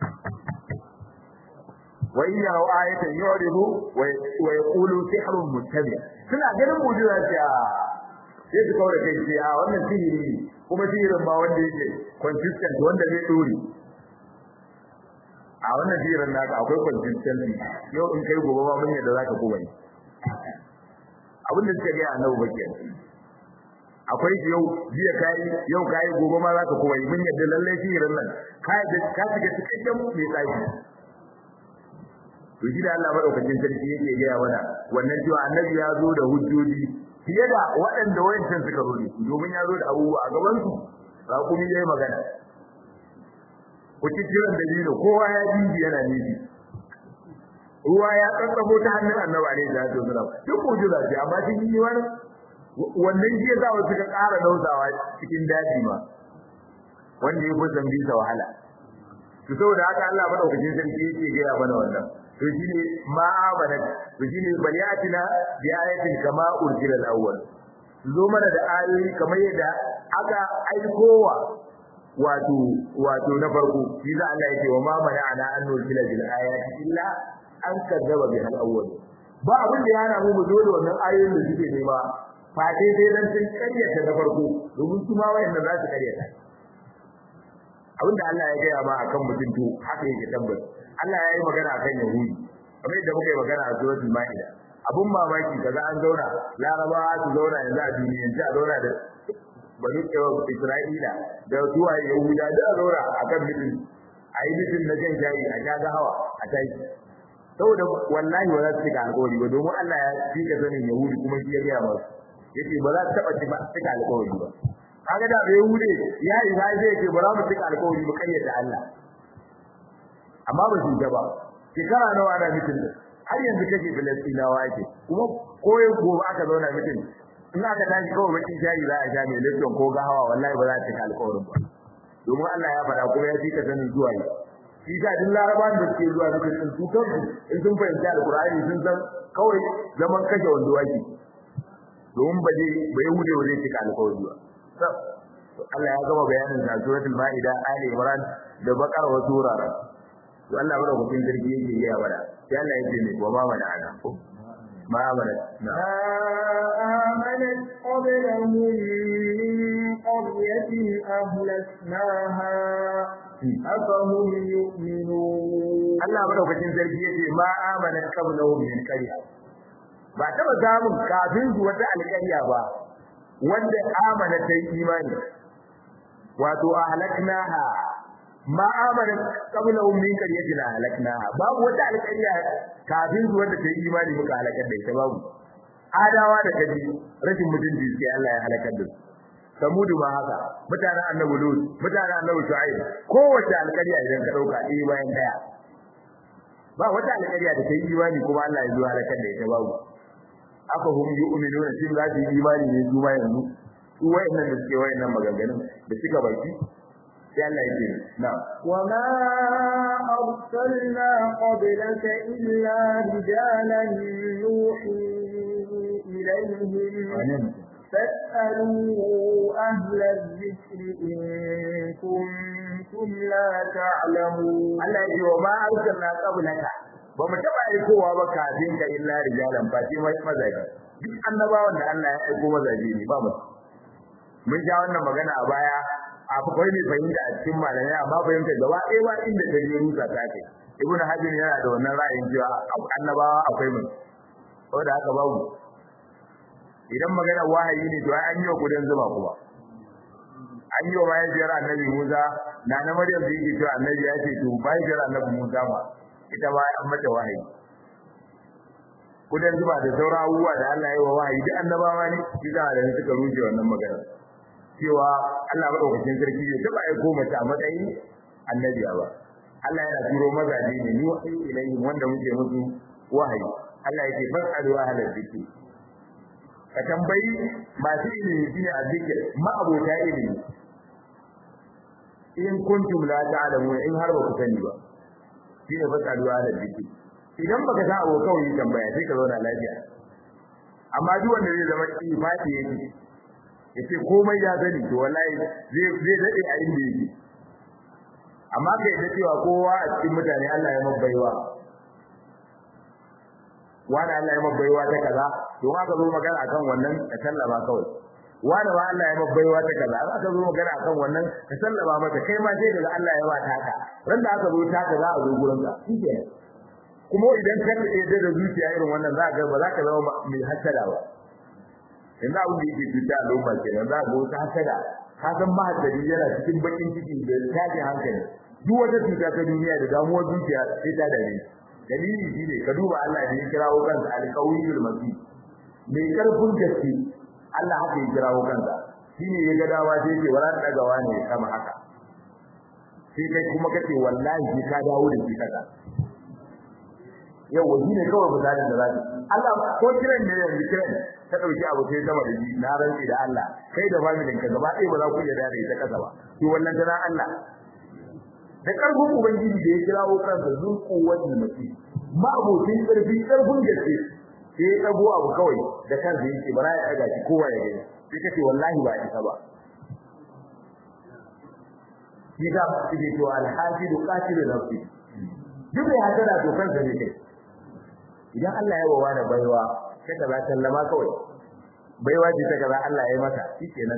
wa in yaraw ayatan yu'ridu wa yaqulu sihrun muttabi suna ganin mu'jiza ce a sai su kaura kai ce a wannan sihiri ne kuma sihirin ba wanda yake consistent wanda zai dore a wannan sihirin naka akwai consistency yau in kai gobe ma mun yadda zaka kuma yi abin da suka ga annabi bakin akwai yau jiya kai yau kai gobe ma zaka kuma yi mun yadda lalle sihirin nan ka ka shiga cikakken mai tsaki to shi da Allah madaukakin sarki yake gaya mana wannan cewa annabi ya zo da hujjoji fiye da waɗanda wayancan suka zo da domin ya zo da abubuwa a gaban su raƙumi yayi magana ku ci kiran dalili kowa ya ji yana nishi ruwa ya tsatsabo ta hannun annabi alaihi salatu wasalam duk mu'jiza ce amma sun yi wani wannan shi yasa wasu suka ƙara dausawa cikin daji ma wanda ya fi zambi sa wahala to saboda haka Allah madaukakin sarki yake gaya mana wannan to shine ma amana to shine baliyatina bi ayatin kama urjila al-awwal zo mana da ayoyi kamar yadda aka aikowa wato wato na farko shi za Allah yake wa ma mana'ana an nursila bil ayati illa an kadzaba bi al-awwal ba abin da yana mu mu dole wannan ayoyin da suke nema fa dai dai dan sun karyata na farko domin su ma wayanda za su karyata abinda Allah ya gaya ma akan mutum to haka yake tabbas Allah ya yi magana akan Yahudi kamar yadda muka yi magana a suratul Maida abun mamaki kaza an zauna Larabawa su zauna yanzu a duniya yanzu a zauna da bani Isra'ila da zuwa Yahuda da zaura akan mutum a yi mutum na jan shayi a sha hawa a tashi saboda wallahi ba za su cika alƙawari ba domin Allah ya cika sanin Yahudi kuma shi ya gaya masu yace ba za su taɓa cika alƙawari ba kaga da bai Yahudi ya yi ba zai ce ba za mu cika alƙawari ba kayyata Allah amma ba su ba shekara nawa ana mutum har yanzu kake Filistinawa ake kuma koyo gobe aka zauna mutum in aka tashi kawai bakin shayi za a sha mai lifton ko gahawa wallahi ba za a cika alƙawarin ba domin Allah ya faɗa kuma ya cika sanin zuwa yi shi ka duk larabawan da suke zuwa suka san su kansu in sun fahimci alƙur'ani sun san kawai zaman kashe wando ake domin ba zai bai hude ba zai cika alƙawari ba Allah ya gama bayanin sa suratul maida ali imran da bakara wa surara to Allah bada hukun sarki yake yi bada sai Allah yake ne wa ma mana ana ko ma amana na amanat qablahum min qaryatin ahlaknaha afahum yu'minun Allah bada hukun sarki yake ma amana qablahum min qarya ba taba samun kafin su wata alƙarya ba wanda amana ta yi imani wato ahlaknaha ma amana qabla ummin qaryatin ahlaknaha babu wata alƙarya kafin su wanda ta yi imani muka halakar da ita babu adawa da kaji rashin mutunci sai Allah ya halakar da su samudu ma haka mutanen annabi lut mutanen annabi shu'aib kowace alƙarya idan ka dauka ɗaya bayan daya ba wata alƙarya da ta yi imani kuma Allah ya zo halakar da ita babu aka hum yu'minuna shin za su yi imani ne su ma yanzu su wayannan da suke wayannan maganganun da suka baki sai Allah yake na wa ma arsalna qablaka illa rijalan nuhi ilayhim فاسألوا أهل الذكر إن كنتم لا تعلمون الله يقول وما أرسلنا قبلك ba mu taba aikowa ba kafin ka illa rijalan fa sai mai mazaji duk annabawan da Allah ya aiko mazaji ne ba mu mun ja wannan magana a baya akwai mai fahimta a cikin malamai amma fahimta gaba ɗaya ba inda ta je rusa ta kai ibn hajar yana da wannan ra'ayin cewa annabawa akwai mu saboda haka babu idan magana wahayi ne to an yi wa gudan zuma kuma an yi wa mahaifiyar annabi Musa na na Maryam da yake cewa annabi ya ce to mahaifiyar annabi Musa ma ita ba an mata wahayi kudan zuba da sauran abubuwa da Allah ya yi wa wahayi duk annabawa ne shi za da suka rushe wannan magana cewa Allah madaukakin sarki ya taba aiko mace a matsayin annabiya ba Allah yana turo mazaje ne ni wahayi ilayhi wanda muke musu wahayi Allah yake fas'alu ahlal dhikri ka tambayi masu ilimi shine azzikir ma abota ilimi in kuntum la ta'lamun in har ba ku sani ba shine fas'alu ahlal dhikri idan baka san abu kawai tambaya sai ka zauna lafiya amma duk wanda zai zama ifati yake yace komai ya sani to wallahi zai zai dade a inda yake amma kai da cewa kowa a cikin mutane Allah ya mabbaiwa wani Allah ya mabbaiwa ta kaza to haka zo magana akan wannan ka sallama kawai wani ma Allah ya mabbaiwa ta kaza aka zo magana akan wannan ka sallama masa kai ma sai daga Allah ya ba ta ka ran da aka zo ta ka za a zo gurin ka shikenan kuma idan ka yarda da zuciya irin wannan za ka ga ba za ka zama mai hasada ba yanzu abin da yake cuta al'umma kenan za ka ga wata hasada ka san mahasadi yana cikin bakin ciki da tashin hankali duk wata cuta ta duniya da damuwar zuciya sai ta dare dalili shine ka duba Allah da ya kirawo kansa alqawiyul matin mai karfin gaske Allah haka ya kirawo kansa shine ya ga dawa sai ce wala dagawa ne kama haka sai kai kuma kace wallahi sai ka dawo da shi kaza yau wani ne kawai misalin da zaki Allah ko kiran ne yanzu kiran ta dauki abu sai sama da shi na rantsi da Allah kai da familin ka gaba ɗaya ba za ku iya dare ita kasa ba to wannan tana Allah da karfin ubangiji da ya kirawo kansa zuku wani mutum ma abokin karfi karfin gaske sai ya dago abu kawai da kansa yake bara ya daga shi kowa ya gani sai kace wallahi ba isa ba shi da shi to alhajidu qatilu nafsi duk ya hada to kansa ne kai idan Allah ya wawa da baiwa sai ka sallama kawai baiwa ce ta kaza Allah ya yi mata shikenan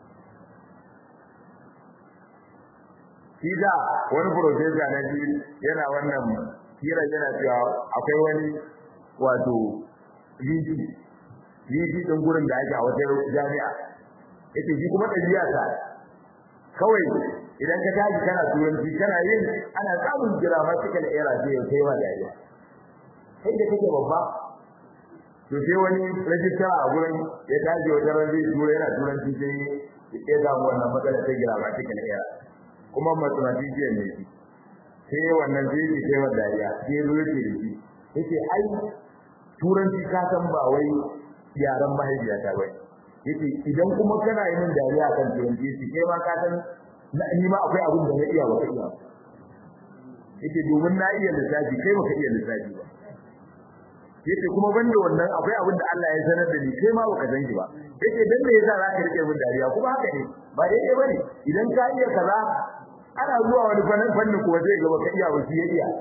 shi da wani professor na ji yana wannan hira yana cewa akwai wani wato VP VP din gurin da ake a wata jami'a yace shi kuma dabi'a ta kawai idan ka tashi kana turanci kana yin ana samun grammatical error sai kai wa dariya kai da kake babba to sai wani rajista a gurin ya tashi wajen ran zai tura yana turanci sai ya samu wannan matsala ta grammatical error kuma mathematician ne shi sai wannan zai ji kai wa dariya sai zo yake da shi yace ai turanci ka san ba wai yaran mahaifiyata ba yace idan kuma kana yin dariya kan turanci shi kai ma ka san na ni ma akwai abin da na iya ba iya yace domin na iya lissafi kai baka iya lissafi ba yace kuma banda wannan akwai abin da Allah ya sanar da ni kai ma baka san shi ba yace dan me yasa zaka rike min dariya kuma haka ne ba daidai bane idan ka iya kaza ana zuwa wani fannin fannin kuwa zai ga baka iya ba shi ya iya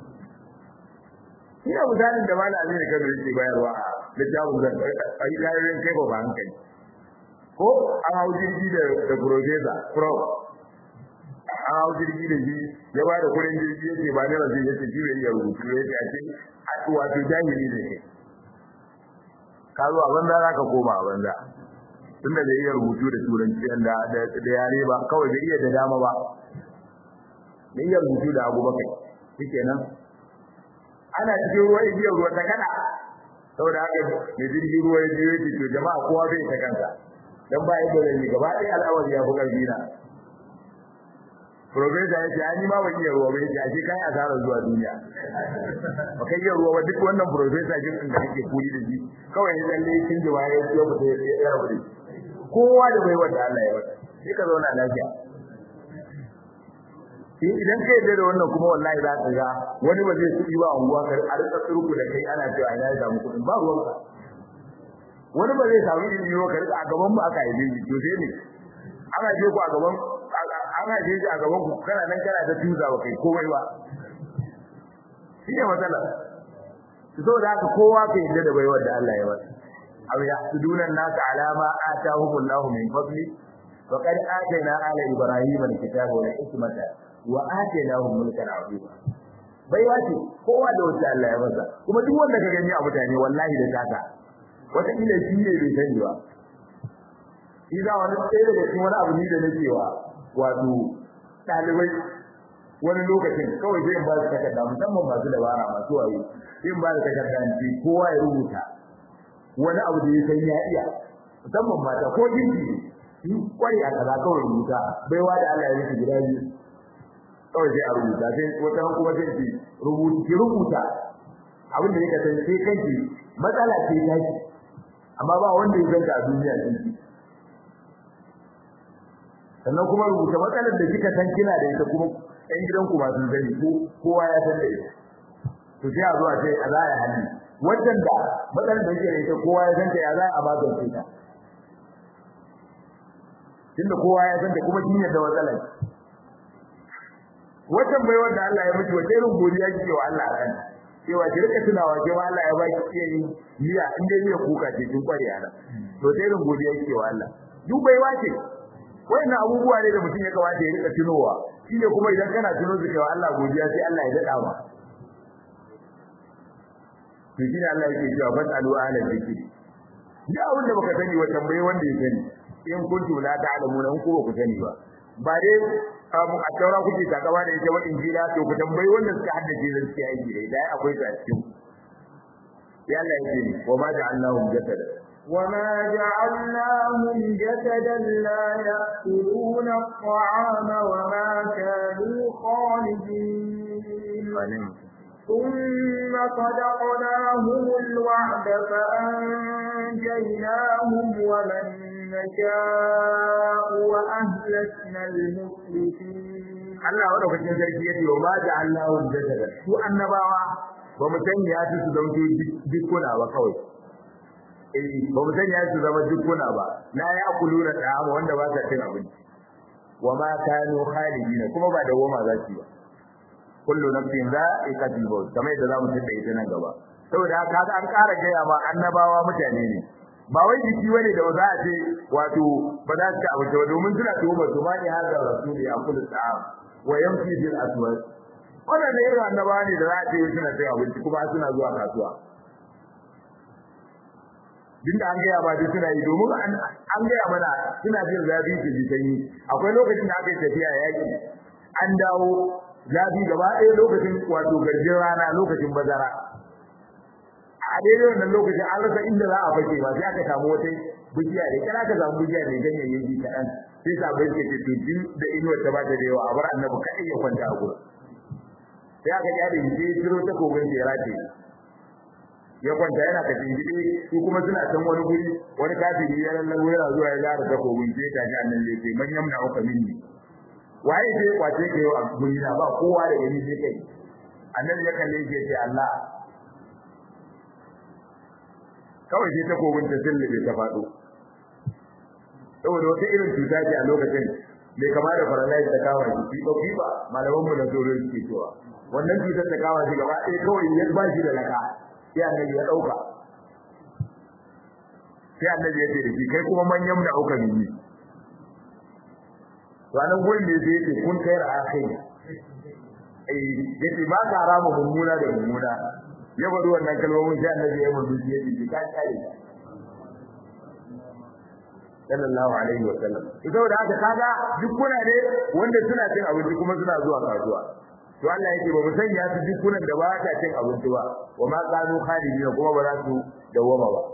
ina misalin da malam Aminu Kano yake bayarwa a littafin zan ai layoyin kai ba ba hankali ko an hau jirgi da da professor prof an hau jirgi da shi ya ba da kuɗin jirgi yace ba ne rasu yace shi bai iya rubutu yace a ce wato jahili ne ka zo a banza za ka koma a banza tunda bai iya rubutu da turanci da da yare ba kawai bai iya da dama ba bai iya rubutu da abu bakai shikenan ana cikin ruwa igiyar ruwa ta kada saboda haka mai jirgin ruwa ya biyo yake to jama'a kowa bai ta kansa dan ba yadda zai gaba ɗaya al'amari ya fi ƙarfi na Profesa ya ce ani ma ban iya ruwa ba yace ashe kai asara zuwa duniya ba kai iya ruwa ba duk wannan profesa jin din da kake kuri da shi kawai ne lalle kin ji waye ya fita ya rabu da kowa da bai wanda Allah ya wata sai ka zauna lafiya in idan kai da wannan kuma wallahi za ka ga wani ba zai tsiri ba unguwa kar a rika turku da kai ana cewa ina ya samu kuɗin ba ruwanka wani ba zai samu ilimi ba kar a gaban mu aka yi to sai ne ana je ku a gaban ana je a gaban ku kana nan kana ta tuza ba kai komai ba shi ne matsala saboda haka kowa ka yadda da baiwar da Allah ya masa aw yahsuduna an-nasa ala ma atahumullahu min fadli wa qad atayna ala ibrahima al-kitaba wal hikmata wa atainahum mulkan azima baiwa ce kowa da wata Allah ya masa kuma duk wanda ka gani a mutane wallahi da taka wata ila shi ne bai sani ba idan wani tsaye daga cikin wani abu ne da nake wa wato dalibai wani lokacin kawai zai ba su takarda musamman masu dabara masu wayo zai ba su takarda ne kowa ya rubuta wani abu da ya san ya iya musamman mata ko jinki in kware a kaza kawai rubuta baiwa da Allah ya yi gida biyu kawai sai a rubuta sai wata ran kuma sai ki rubuta ki rubuta abin da yake san sai kanki matsala ce ta ki amma ba wanda ya ganta a duniya din ki sannan kuma rubuta matsalar da kika san kina da ita kuma ɗan gidanku ba sun sani ko kowa ya san da ita to sai a zo a ce a za a hali wannan da matsalar da yake da ita kowa ya san ta ya za a magance ta tunda kowa ya san ta kuma kin yadda matsalar wannan bai wanda Allah ya miki wace irin godiya kike wa Allah kan cewa ki rika tunawa cewa Allah ya baki iya yin miya in dai miya kuka ce kin kware ana to sai irin godiya kike wa Allah duk bai wace wannan abubuwa ne da mutum ya kamata ya rika tunowa shine kuma idan kana tuno su cewa Allah godiya sai Allah ya dada ma to shine Allah yake cewa fasalu ala zikri ya abin da baka sani wa tambaye wanda ya sani in kuntu la ta'lamuna in ko ba ku sani ba ba dai a taura kuke takama da ita wadin jira to ku tambayi wanda suka haddace zan ci aiki da idan akwai ta cikin ya Allah yake ni wa ma ja'alnahum jasada وما جعلناهم جسدا لا يأكلون الطعام وما كانوا خالدين ثم صدقناهم الوعد فأنجيناهم ومن نشاء وأهلكنا المسرفين Allah madaukakin sarki yace wa ma ja'alnahum jasada su annabawa ba mu sanya su su zama dukkuna ba kawai eh ba mu sanya su zama dukkuna ba la ya'kuluna ta'ama wanda ba sa cin abinci wa ma kanu khalidina kuma ba da goma za su ba kullu nafsin za'iqatul maut kamar yadda zamu tada ita nan gaba saboda haka an ƙara gaya ma annabawa mutane ne ba wai jiki bane da za a ce wato ba za su ci abinci ba domin suna tuhuma su ma ne hazar rasuli a kullu ta'am wa yamshi bil aswad wannan da irin annabawa ne da za a ce suna cin abinci kuma suna zuwa kasuwa duk da an gaya ba duk suna yi domin an gaya mana suna jin zafi su ji sanyi akwai lokacin da aka yi tafiya yaki an dawo zafi gaba ɗaya lokacin wato garjin rana lokacin bazara a daidai wannan lokacin an rasa inda za a fake ba sai aka samu wata bijiya da kana ka samu bijiya mai ganyayyaki kaɗan sai sabai suke ce to din da inuwar ta ba ta da yawa a bar annabi kaɗai ya kwanta a gurin sai aka ji da je jiro ta kogon da ya rataye ya kwanta yana ka jingide su kuma suna can wani guri wani kafiri ya lallabo yana zuwa ya zara takobin sai ta ji annan ya ce man yamna uka minni waye sai kwace ka yau a guri na ba kowa da gani sai kai annabi ya kalle shi ya ce Allah kawai sai takobin ta sillube ta faɗo saboda wata irin cuta ce a lokacin mai kama da paralyze ta kawo shi fiɓa fiɓa malaman mu na tsoro suke cewa wannan cutar ta kawo shi gaba ɗaya kawai ya ba shi da laka sai annabi ya dauka sai annabi ya ce da shi kai kuma manyan da auka biyi to anan gurin da yake yake kun kai akai eh yace ba ka rama mummuna da mummuna ya bari wannan kalmomin sai annabi ya mutu ya ce ka kai sallallahu alaihi wa sallam to saboda haka kaga duk kuna ne wanda suna cin abinci kuma suna zuwa kasuwa to Allah yake ba mu sanya su dukkunan da ba ta cin abinci ba wa ma kanu khalidin kuma ba za su dawama ba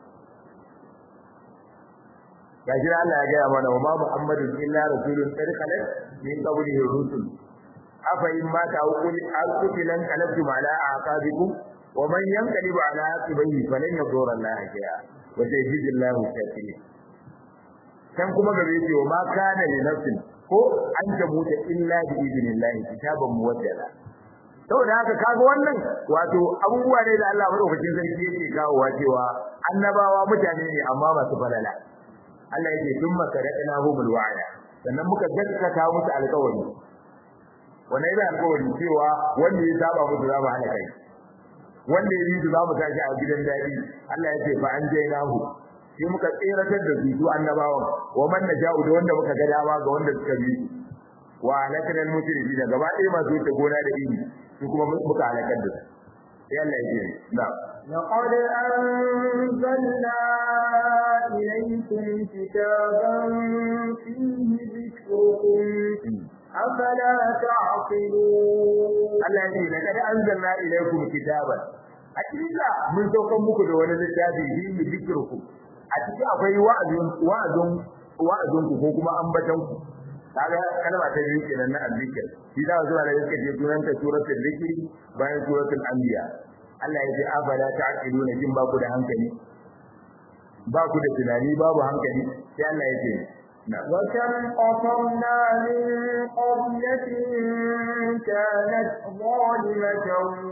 gashi Allah ya gaya mana wa ma Muhammadun illa rasulun qad khalat min qablihi rusul afa in ma ta ukul alqutilan qalabtum ala aqabikum wa man yanqalib ala aqibihi falan yadurra Allah shay'a wa sayajidillahu shakirin kan kuma gare shi wa ma kana li nafsin ko an tabuta illa bi idnillah kitaban muwaddala saboda haka kaga wannan wato abubuwa ne da Allah madaukakin sarki yake kawowa cewa annabawa mutane ne amma masu falala Allah yake thumma sadaqna humul wa'ada sannan muka gaskata musu alƙawari wannan yana alƙawari cewa wanda ya saba musu za mu hana kai wanda ya yi za mu tashi a gidan dadi Allah yake fa an jainahu sai muka tseratar da su annabawan wa man naja'u da wanda muka ga dama ga wanda suka bi wa halakal musrifi da gaba ɗaya masu wuce gona da iri su kuma muka halakar da su sai Allah ya ce na لقد أنزلنا إليكم كتابا فيه ذكركم أفلا تعقلون Allah ya ce laqad anzalna ilaykum kitaban hakika mun saukan muku da wani littafi fihi dhikrukum a ciki akwai wa'azin wa'azin wa'azin ku ko kuma ambatan ku kaga kalma ta biyu kenan na azzikir shi da zuwa da yake je sunan ta suratul zikri bayan suratul anbiya Allah ya ce afala ta'qiluna jin ba ku da hankali ba ku da tunani babu hankali sai Allah ya ce وكم قصرنا من قرية كانت ظالمة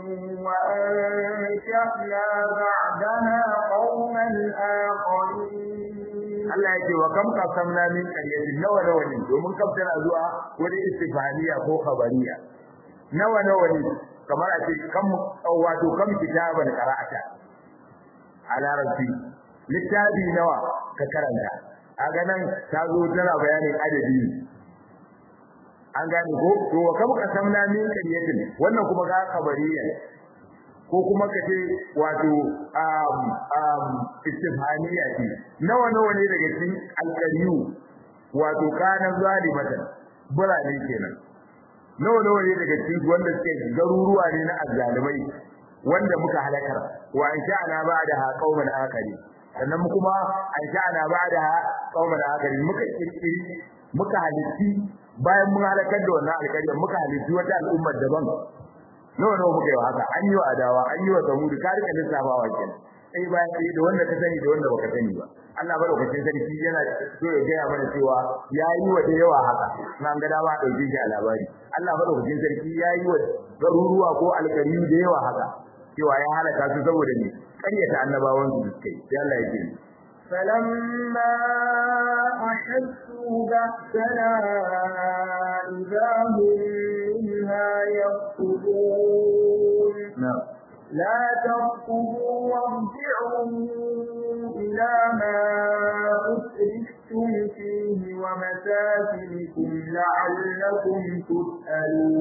وأنشأنا بعدها قوما آخرين Allah ya ce wa kam qasamna min qaryatin nawa nawa ne domin kam tana zuwa wani istifaniya ko khabariya nawa nawa ne kamar a ce kam wato kam kitaban qara'ata a larabci littafi nawa ka karanta a ganin ta zo tana bayanin adadi an gane ko to wa kam qasamna min qaryatin wannan kuma ga khabariya ko kuma ka ce wato um um istifhamiya ce nawa nawa ne daga cikin alqariyu wato kana zalimatan burane kenan nawa nawa ne daga cikin wanda suke garuruwa ne na azzalimai wanda muka halakar wa an sha'ana ba'da qauman akari sannan kuma an sha'ana ba'da qauman akari muka kirkiri muka halitti bayan mun halakar da wannan alƙaryar muka halitti wata al'ummar daban nawa nawa muka yi haka an yi wa adawa an yi wa samudu ka rika lissafawa kenan sai bayan sai da wanda ka sani da wanda baka sani ba Allah madaukakin sarki yana so ya gaya mana cewa ya yi wa da yawa haka nan ga dama dauke shi a labari Allah madaukakin sarki ya yi wa garuruwa ko alƙariyu da yawa haka cewa ya halaka su saboda ne ƙaryata annabawan su suka yi sai Allah ya ce فلما أحسوا بأسنا إذا هم منها يركضون na'am لا تركضوا وارجعوا إلى ما أسرفتم فيه ومساكنكم لعلكم تسألون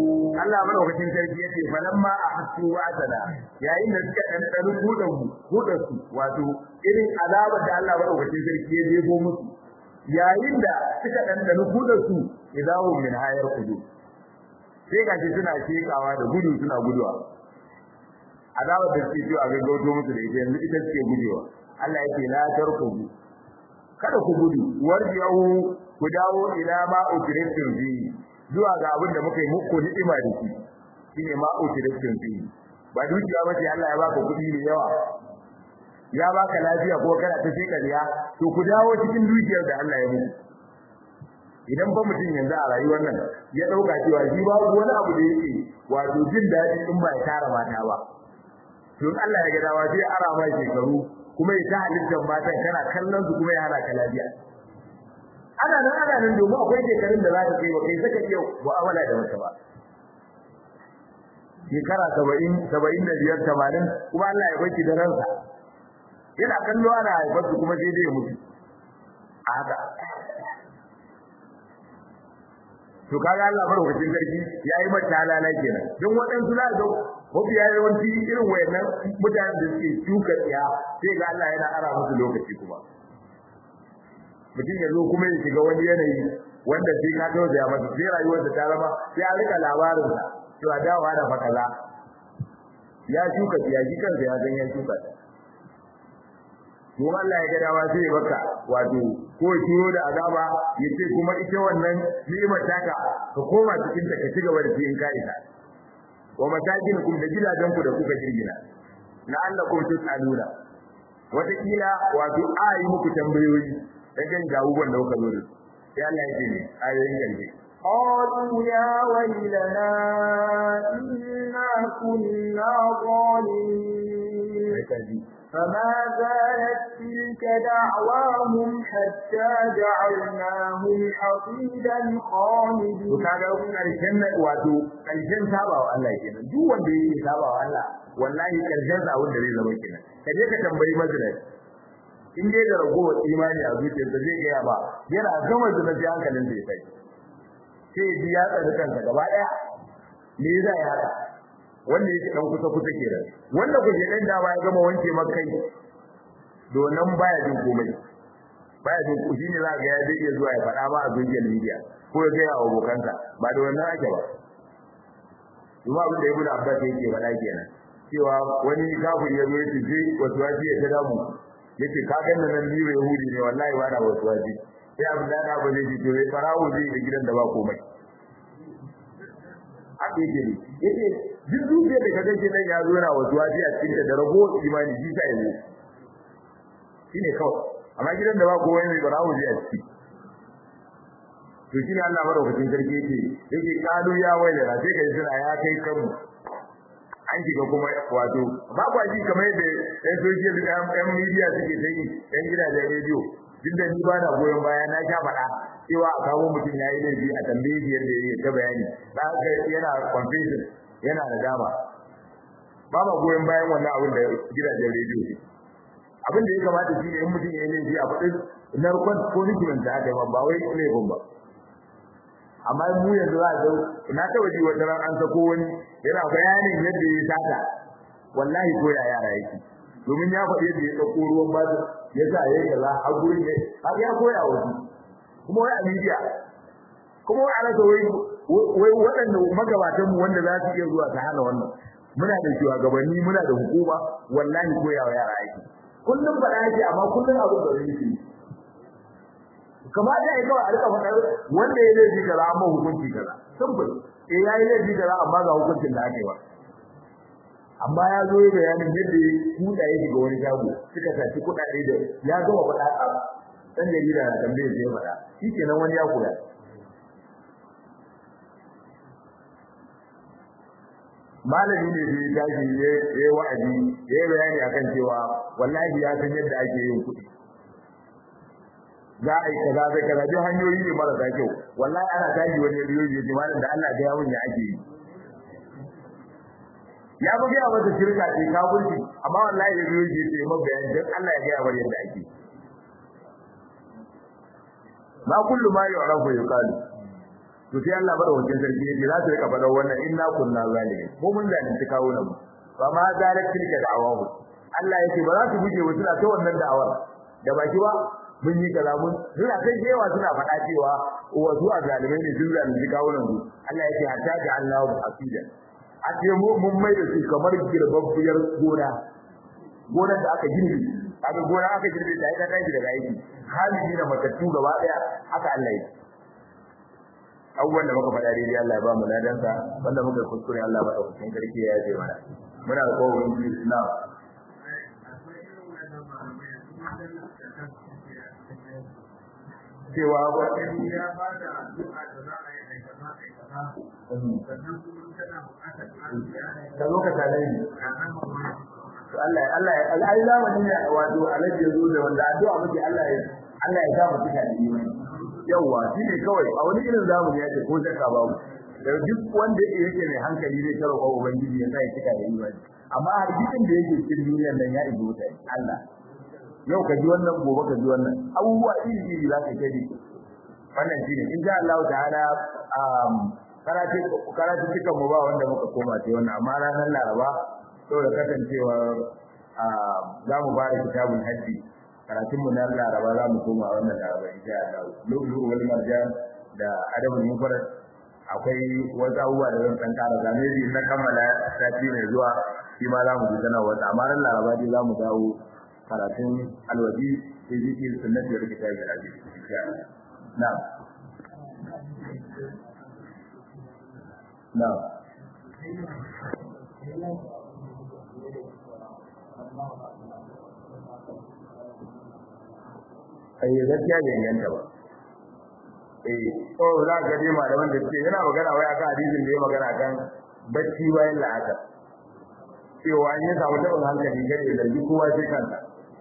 Allah madaukakin sarki yace falamma ahassu wa'dana yayin da suka dan dan hudan hudan su wato irin azabar da Allah madaukakin sarki ya jebo musu yayin da suka dan dan hudan su idawu min hayar kudu sai gashi suna shekawa da gudu suna guduwa azabar da suke jiwa ga gauto musu da ita yanzu ita suke gujewa Allah yake la tarkubu kada ku gudu warji'u ku dawo ila ma ukritum bi zuwa ga abin da muka yi muku ni'ima da shi shine ma ukritum bi ba dukiya bace Allah ya baka kudi mai yawa ya baka lafiya ko kana ta sai kariya to ku dawo cikin dukiyar da Allah ya muku idan ba mutum yanzu a rayuwar nan ya dauka cewa shi ba wani abu da yake wato jin daɗi in ba ya tara mata ba to Allah ya ga dawa sai ara ma shekaru kuma ya ta halittar matan kana kallon su kuma ya hana ka lafiya ana nan ana nan domin akwai shekarun da za ka kai ba kai saka iya mu'amala da wata ba shekara saba'in saba'in da biyar tamanin kuma Allah ya baki da ransa yana kallo ana haifar su kuma sai dai ya mutu a haka to kaga Allah madaukakin sarki yayi mata halala kenan don waɗansu za ga mafiya yawanci irin wayannan mutanen da suke shuka tsiya sai ga Allah yana ara musu lokaci kuma mutum ya zo kuma ya shiga wani yanayi wanda sai ka tausaya masa sai rayuwarsa ta zama sai a rika labarinsa cewa dawa da fakaza ya shuka tsiya shi kansa ya san ya shuka ta Kuma Allah ya ga dama sai ya baka wato ko ya turo da azaba ya ce kuma ita wannan ni'imar taka ka koma cikin ta ka ci gaba da cikin ka'ida wa masakinukum da gidajen ku da kuka girgina la'allakum tus'aluna wata kila wato ayi muku tambayoyi dan ga abubuwan da kuka zo da sai Allah ya ce ne ayoyin yanzu قالوا يا ويلنا إنا كنا ظالمين فما زالت تلك دعواهم حتى جعلناهم حصيدا خامدين kaga karshen wato karshen sabawa Allah kenan duk wanda yake sabawa Allah wallahi karshen sa wanda zai zama kenan kaje ka tambayi mazalai in dai da ragowar imani a zuciyarsa zai gaya ba yana gama zuna sai hankalin zai sai sai ji ya tsare kansa gaba daya me yasa ya haka wanda yake dan kusa kusa kenan wanda kuje dan da ba ya gama wanke makai donan baya jin komai baya jin ku shine za ga ya zai iya zuwa ya faɗa ba a social media ko ya gaya wa abokansa ba da wannan ake ba kuma abin da ibn abbas yake faɗa kenan cewa wani kafin ya zo ya ce wasu wasu ya ta damu yace ka ganna nan ni ba yahudi ne wallahi ba na wasu wasu sai abin da na ba zai ji to farawo zai da gidan da ba komai haka yake ne yace duk dukiyar da kaga nan ya zo yana wasu wasu a cikin da rago imani shi sai ne shine kawai amma gidan da ba komai mai farawo zai a ciki to shine Allah madaukakin sarki yake yake kalu ya wailana sai kai suna ya kai kanmu an shiga kuma wato ba kwa ji kamar yadda ɗan social ɗan media suke ta yi ɗan gidajen rediyo duk da ni ba na goyon baya na sha faɗa cewa a kawo mutum ya yi laifi a tambaye shi yadda ya ta bayani da haka yana confession yana da dama ba ma goyon bayan wannan abin da gidajen rediyo ne abin da ya kamata shi ne in mutum ya yi laifi a faɗin narkon punishment da aka yi ba wai laifin ba amma mu yanzu za a ga na taba ji wata ran an sako wani yana bayanin yadda ya sata wallahi ko ya yara yake domin ya faɗi yadda ya ɗauko ruwan bazu ya sa ya yi kaza a gurin ne har ya koya wasu kuma wai a media kuma wai a rasa wai wai waɗanda magabatanmu wanda za su iya zuwa ta hana wannan muna da shugabanni muna da hukuma wallahi koya wa yara yake kullum faɗa yake amma kullum abin da zai yi kamata ya kawai a rika faɗar wanda ya laifi kaza amma hukunci kaza simple eh yayi laifi kaza amma ga hukuncin da ake ba amma ya zo ya bayanin yadda ya kuda ya shiga wani shago suka saci kuɗaɗe da ya gama faɗa a dan jarida na tambayar sai ya faɗa shikenan wani ya koya malami ne da ya tashi ya yi wa'azi ya yi bayani akan cewa wallahi ya san yadda ake yin kuɗi za a yi kaza zai kaza duk hanyoyi ne marasa kyau wallahi ana tashi wani riyoyi ya ce malam da Allah ga yawun ya ake yi ya bugi a wata shirka ce kafirci amma wallahi da riyoyi ya ce mai bayani dan Allah ya ga yawar yadda ake ma kullu ma yu'rafu yuqalu to sai Allah bada wajen sarki yace za su rika faɗa wannan inna kunna zalimin mu mun zalunci kawo nan fa ma zalat tilka da'awahu Allah yake ba za su guje wa suna ta wannan da'awar da baki ba mun yi kaza mun suna kai jewa suna faɗa cewa wa zuwa zalimai ne sun zalunci kawo nan Allah yake hatta ga Allah hasidan a ce mu mun mai da su kamar girbabbiyar gona gonar da aka girbe kaga gona aka girbe da ita kai daga aiki halin da matattu gaba daya haka Allah yake abubuwan da muka faɗa daidai Allah ya ba mu ladansa wanda muka kuskure Allah ba ɗaukakin karki ya yaje mana muna da kowa wani Islam cewa wani ya ba da addu'a da za a yi aikata aikata sannan kuma tana buƙatar ƙarin ka zo ka tare ni bayani to Allah Allah ai zamani ne wato alaji yazo da wanda addu'a muke Allah ya Allah ya sa mu tuka da imani yawa shi ne kawai a wani irin zamani yake ko zaka babu da duk wanda yake mai hankali zai taro ko ubangiji ya sa ya tuka da imani amma har dukkan da yake cikin duniyar nan ya ibo ta Allah yau ka ji wannan gobe ka ji wannan abubuwa iri iri za ka kai wannan shine in sha Allah ta'ala um karatu karatu cikin mu ba wanda muka koma sai wannan amma ranar Laraba saboda kasancewa za mu fara kitabun hajji karatun mu na Laraba za mu koma wannan Laraba insha Allah lulu wal marjan da adabul mufrad akwai wasu abubuwa da zan san kara game da na kammala sati mai zuwa shi ma za mu ji sanarwa amma ran Laraba dai za mu dawo karatun alwaji sai zikir sunnati da kitabul hajji insha Allah na'am na'am ai gaskiya bai inganta ba eh to za ka ji malaman da suke yana magana wai akan hadisin da ya magana kan bacci bayan la'asar cewa an yi samu taɓin hankali kada ya zargi kowa sai kansa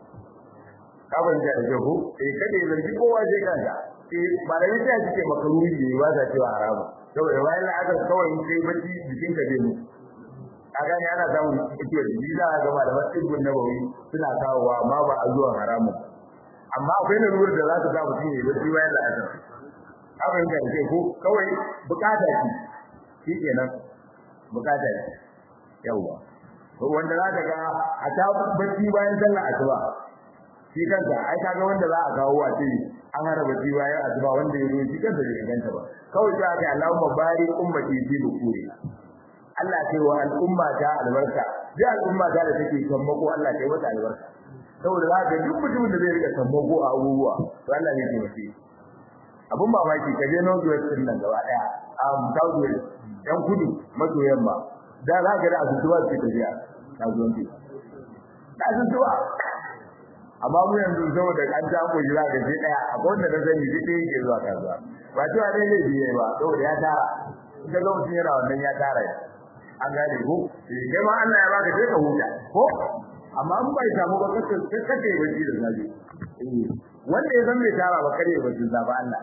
kafin da ake ko eh kada ya zargi kowa sai kansa eh malamin sai suke makaruri ne ba sa cewa haramu saboda bayan la'asar kawai sai bacci jikin ka zai mutu a gane ana samun ciwon jiki za a ga malaman tsibbin nabawi suna kawowa amma ba a zuwa haramun amma akwai lalurar da za ta sa mutum ya bacci bayan da asar abin da ke ko kawai bukata ce shi kenan bukata ce yawa to wanda za ka ga a ta bacci bayan sallar asuba shi kanka ai kaga wanda za a kawo a ce an hana bacci bayan asuba wanda ya zo shi kansa bai inganta ba kawai sai aka Allahumma barik ummati fi bukuri Allah ce wa al'umma ta albarka ji al'umma ta da take kan mako Allah ta yi mata albarka saboda za ka duk mutumin da zai rika sammako a abubuwa to Allah ne ke mace abun mamaki ka je North West din nan gaba daya a South West dan kudu maso yamma da za ka da asusuwa ce tafiya kasuwanci da asusuwa amma mu yanzu saboda an ta ko jira da je daya akwai wanda na sani je ɗaya ke zuwa kasuwa ba cewa dai zai biye ba saboda ya tara in ka ga mutum yana wannan ya tara an gane ko kai ma Allah ya baka sai ka huta ko amma in bai samu ba kace kace bace da zabi wanda ya san bai tara ba kare bace da ba Allah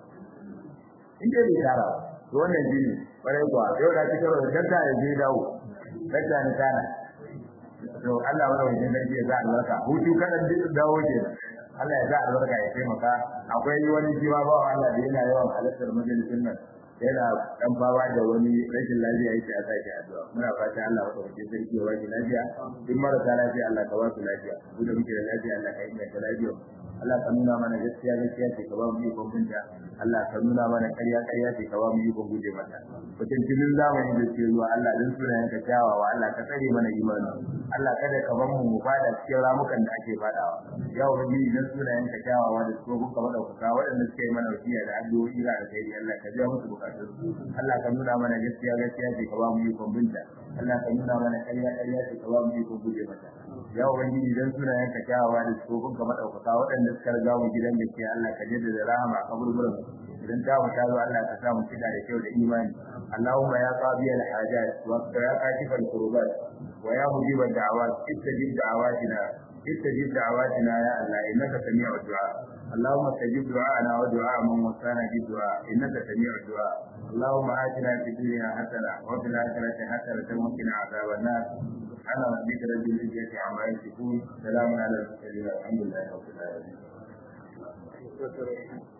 in dai bai tara to wannan jini bare kuwa yau da kike da danta ya je dawo danta ne kana to Allah wanda wajen da ya za albarka hutu kada duk dawo ke Allah ya za albarka ya taimaka akwai wani jiwa ba Allah da yana yawan halartar majalisin nan yana dan bawa da wani rashin lafiya yake a sake addu'a muna fata Allah ya dauke sarki ya wani lafiya in marasa lafiya Allah ka ba su lafiya mu da muke da lafiya Allah ka inganta lafiya Allah ka nuna mana gaskiya gaskiya ce ka ba mu ikon binta Allah ka nuna mana ƙarya ƙarya ce ka ba mu ikon guje mata mutum cikin zamani da ke zuwa Allah dan sunayen ka kyawawa Allah ka tsare mana imani Allah kada ka bar mu mu fada cikin ramukan da ake fadawa ya ubangiji dan sunayen ka kyawawa da su kuka madaukaka waɗanda suka yi mana wasiya da addu'o'i da alkhairi Allah ka biya musu bukatun Allah ka nuna mana gaskiya gaskiya ce ka ba mu ikon binta Allah ka nuna mana ƙarya ƙarya ce ka ba mu ikon guje mata ya ubangiji dan sunayen ka kyawawa da su kuka madaukaka waɗanda suka riga mu gidan gaskiya Allah ka jaddada rahama a kaburburan idan ta mu tazo Allah ka sa mu cika da kyau da imani Allahumma ya qadiya al-hajat wa ya kashif al-kurubat wa ya mujib ad-da'awat istajib da'awatina istajib da'awatina ya Allah innaka sami'ud du'a اللهم استجب دعاءنا ودعاء من وصانا بالدعاء انك سميع الدعاء اللهم آتنا في الدنيا حسنه وفي الاخره حسنه وقنا عذاب النار سبحان ربك رب العزه عما يصفون سلام على المرسلين الحمد لله رب العالمين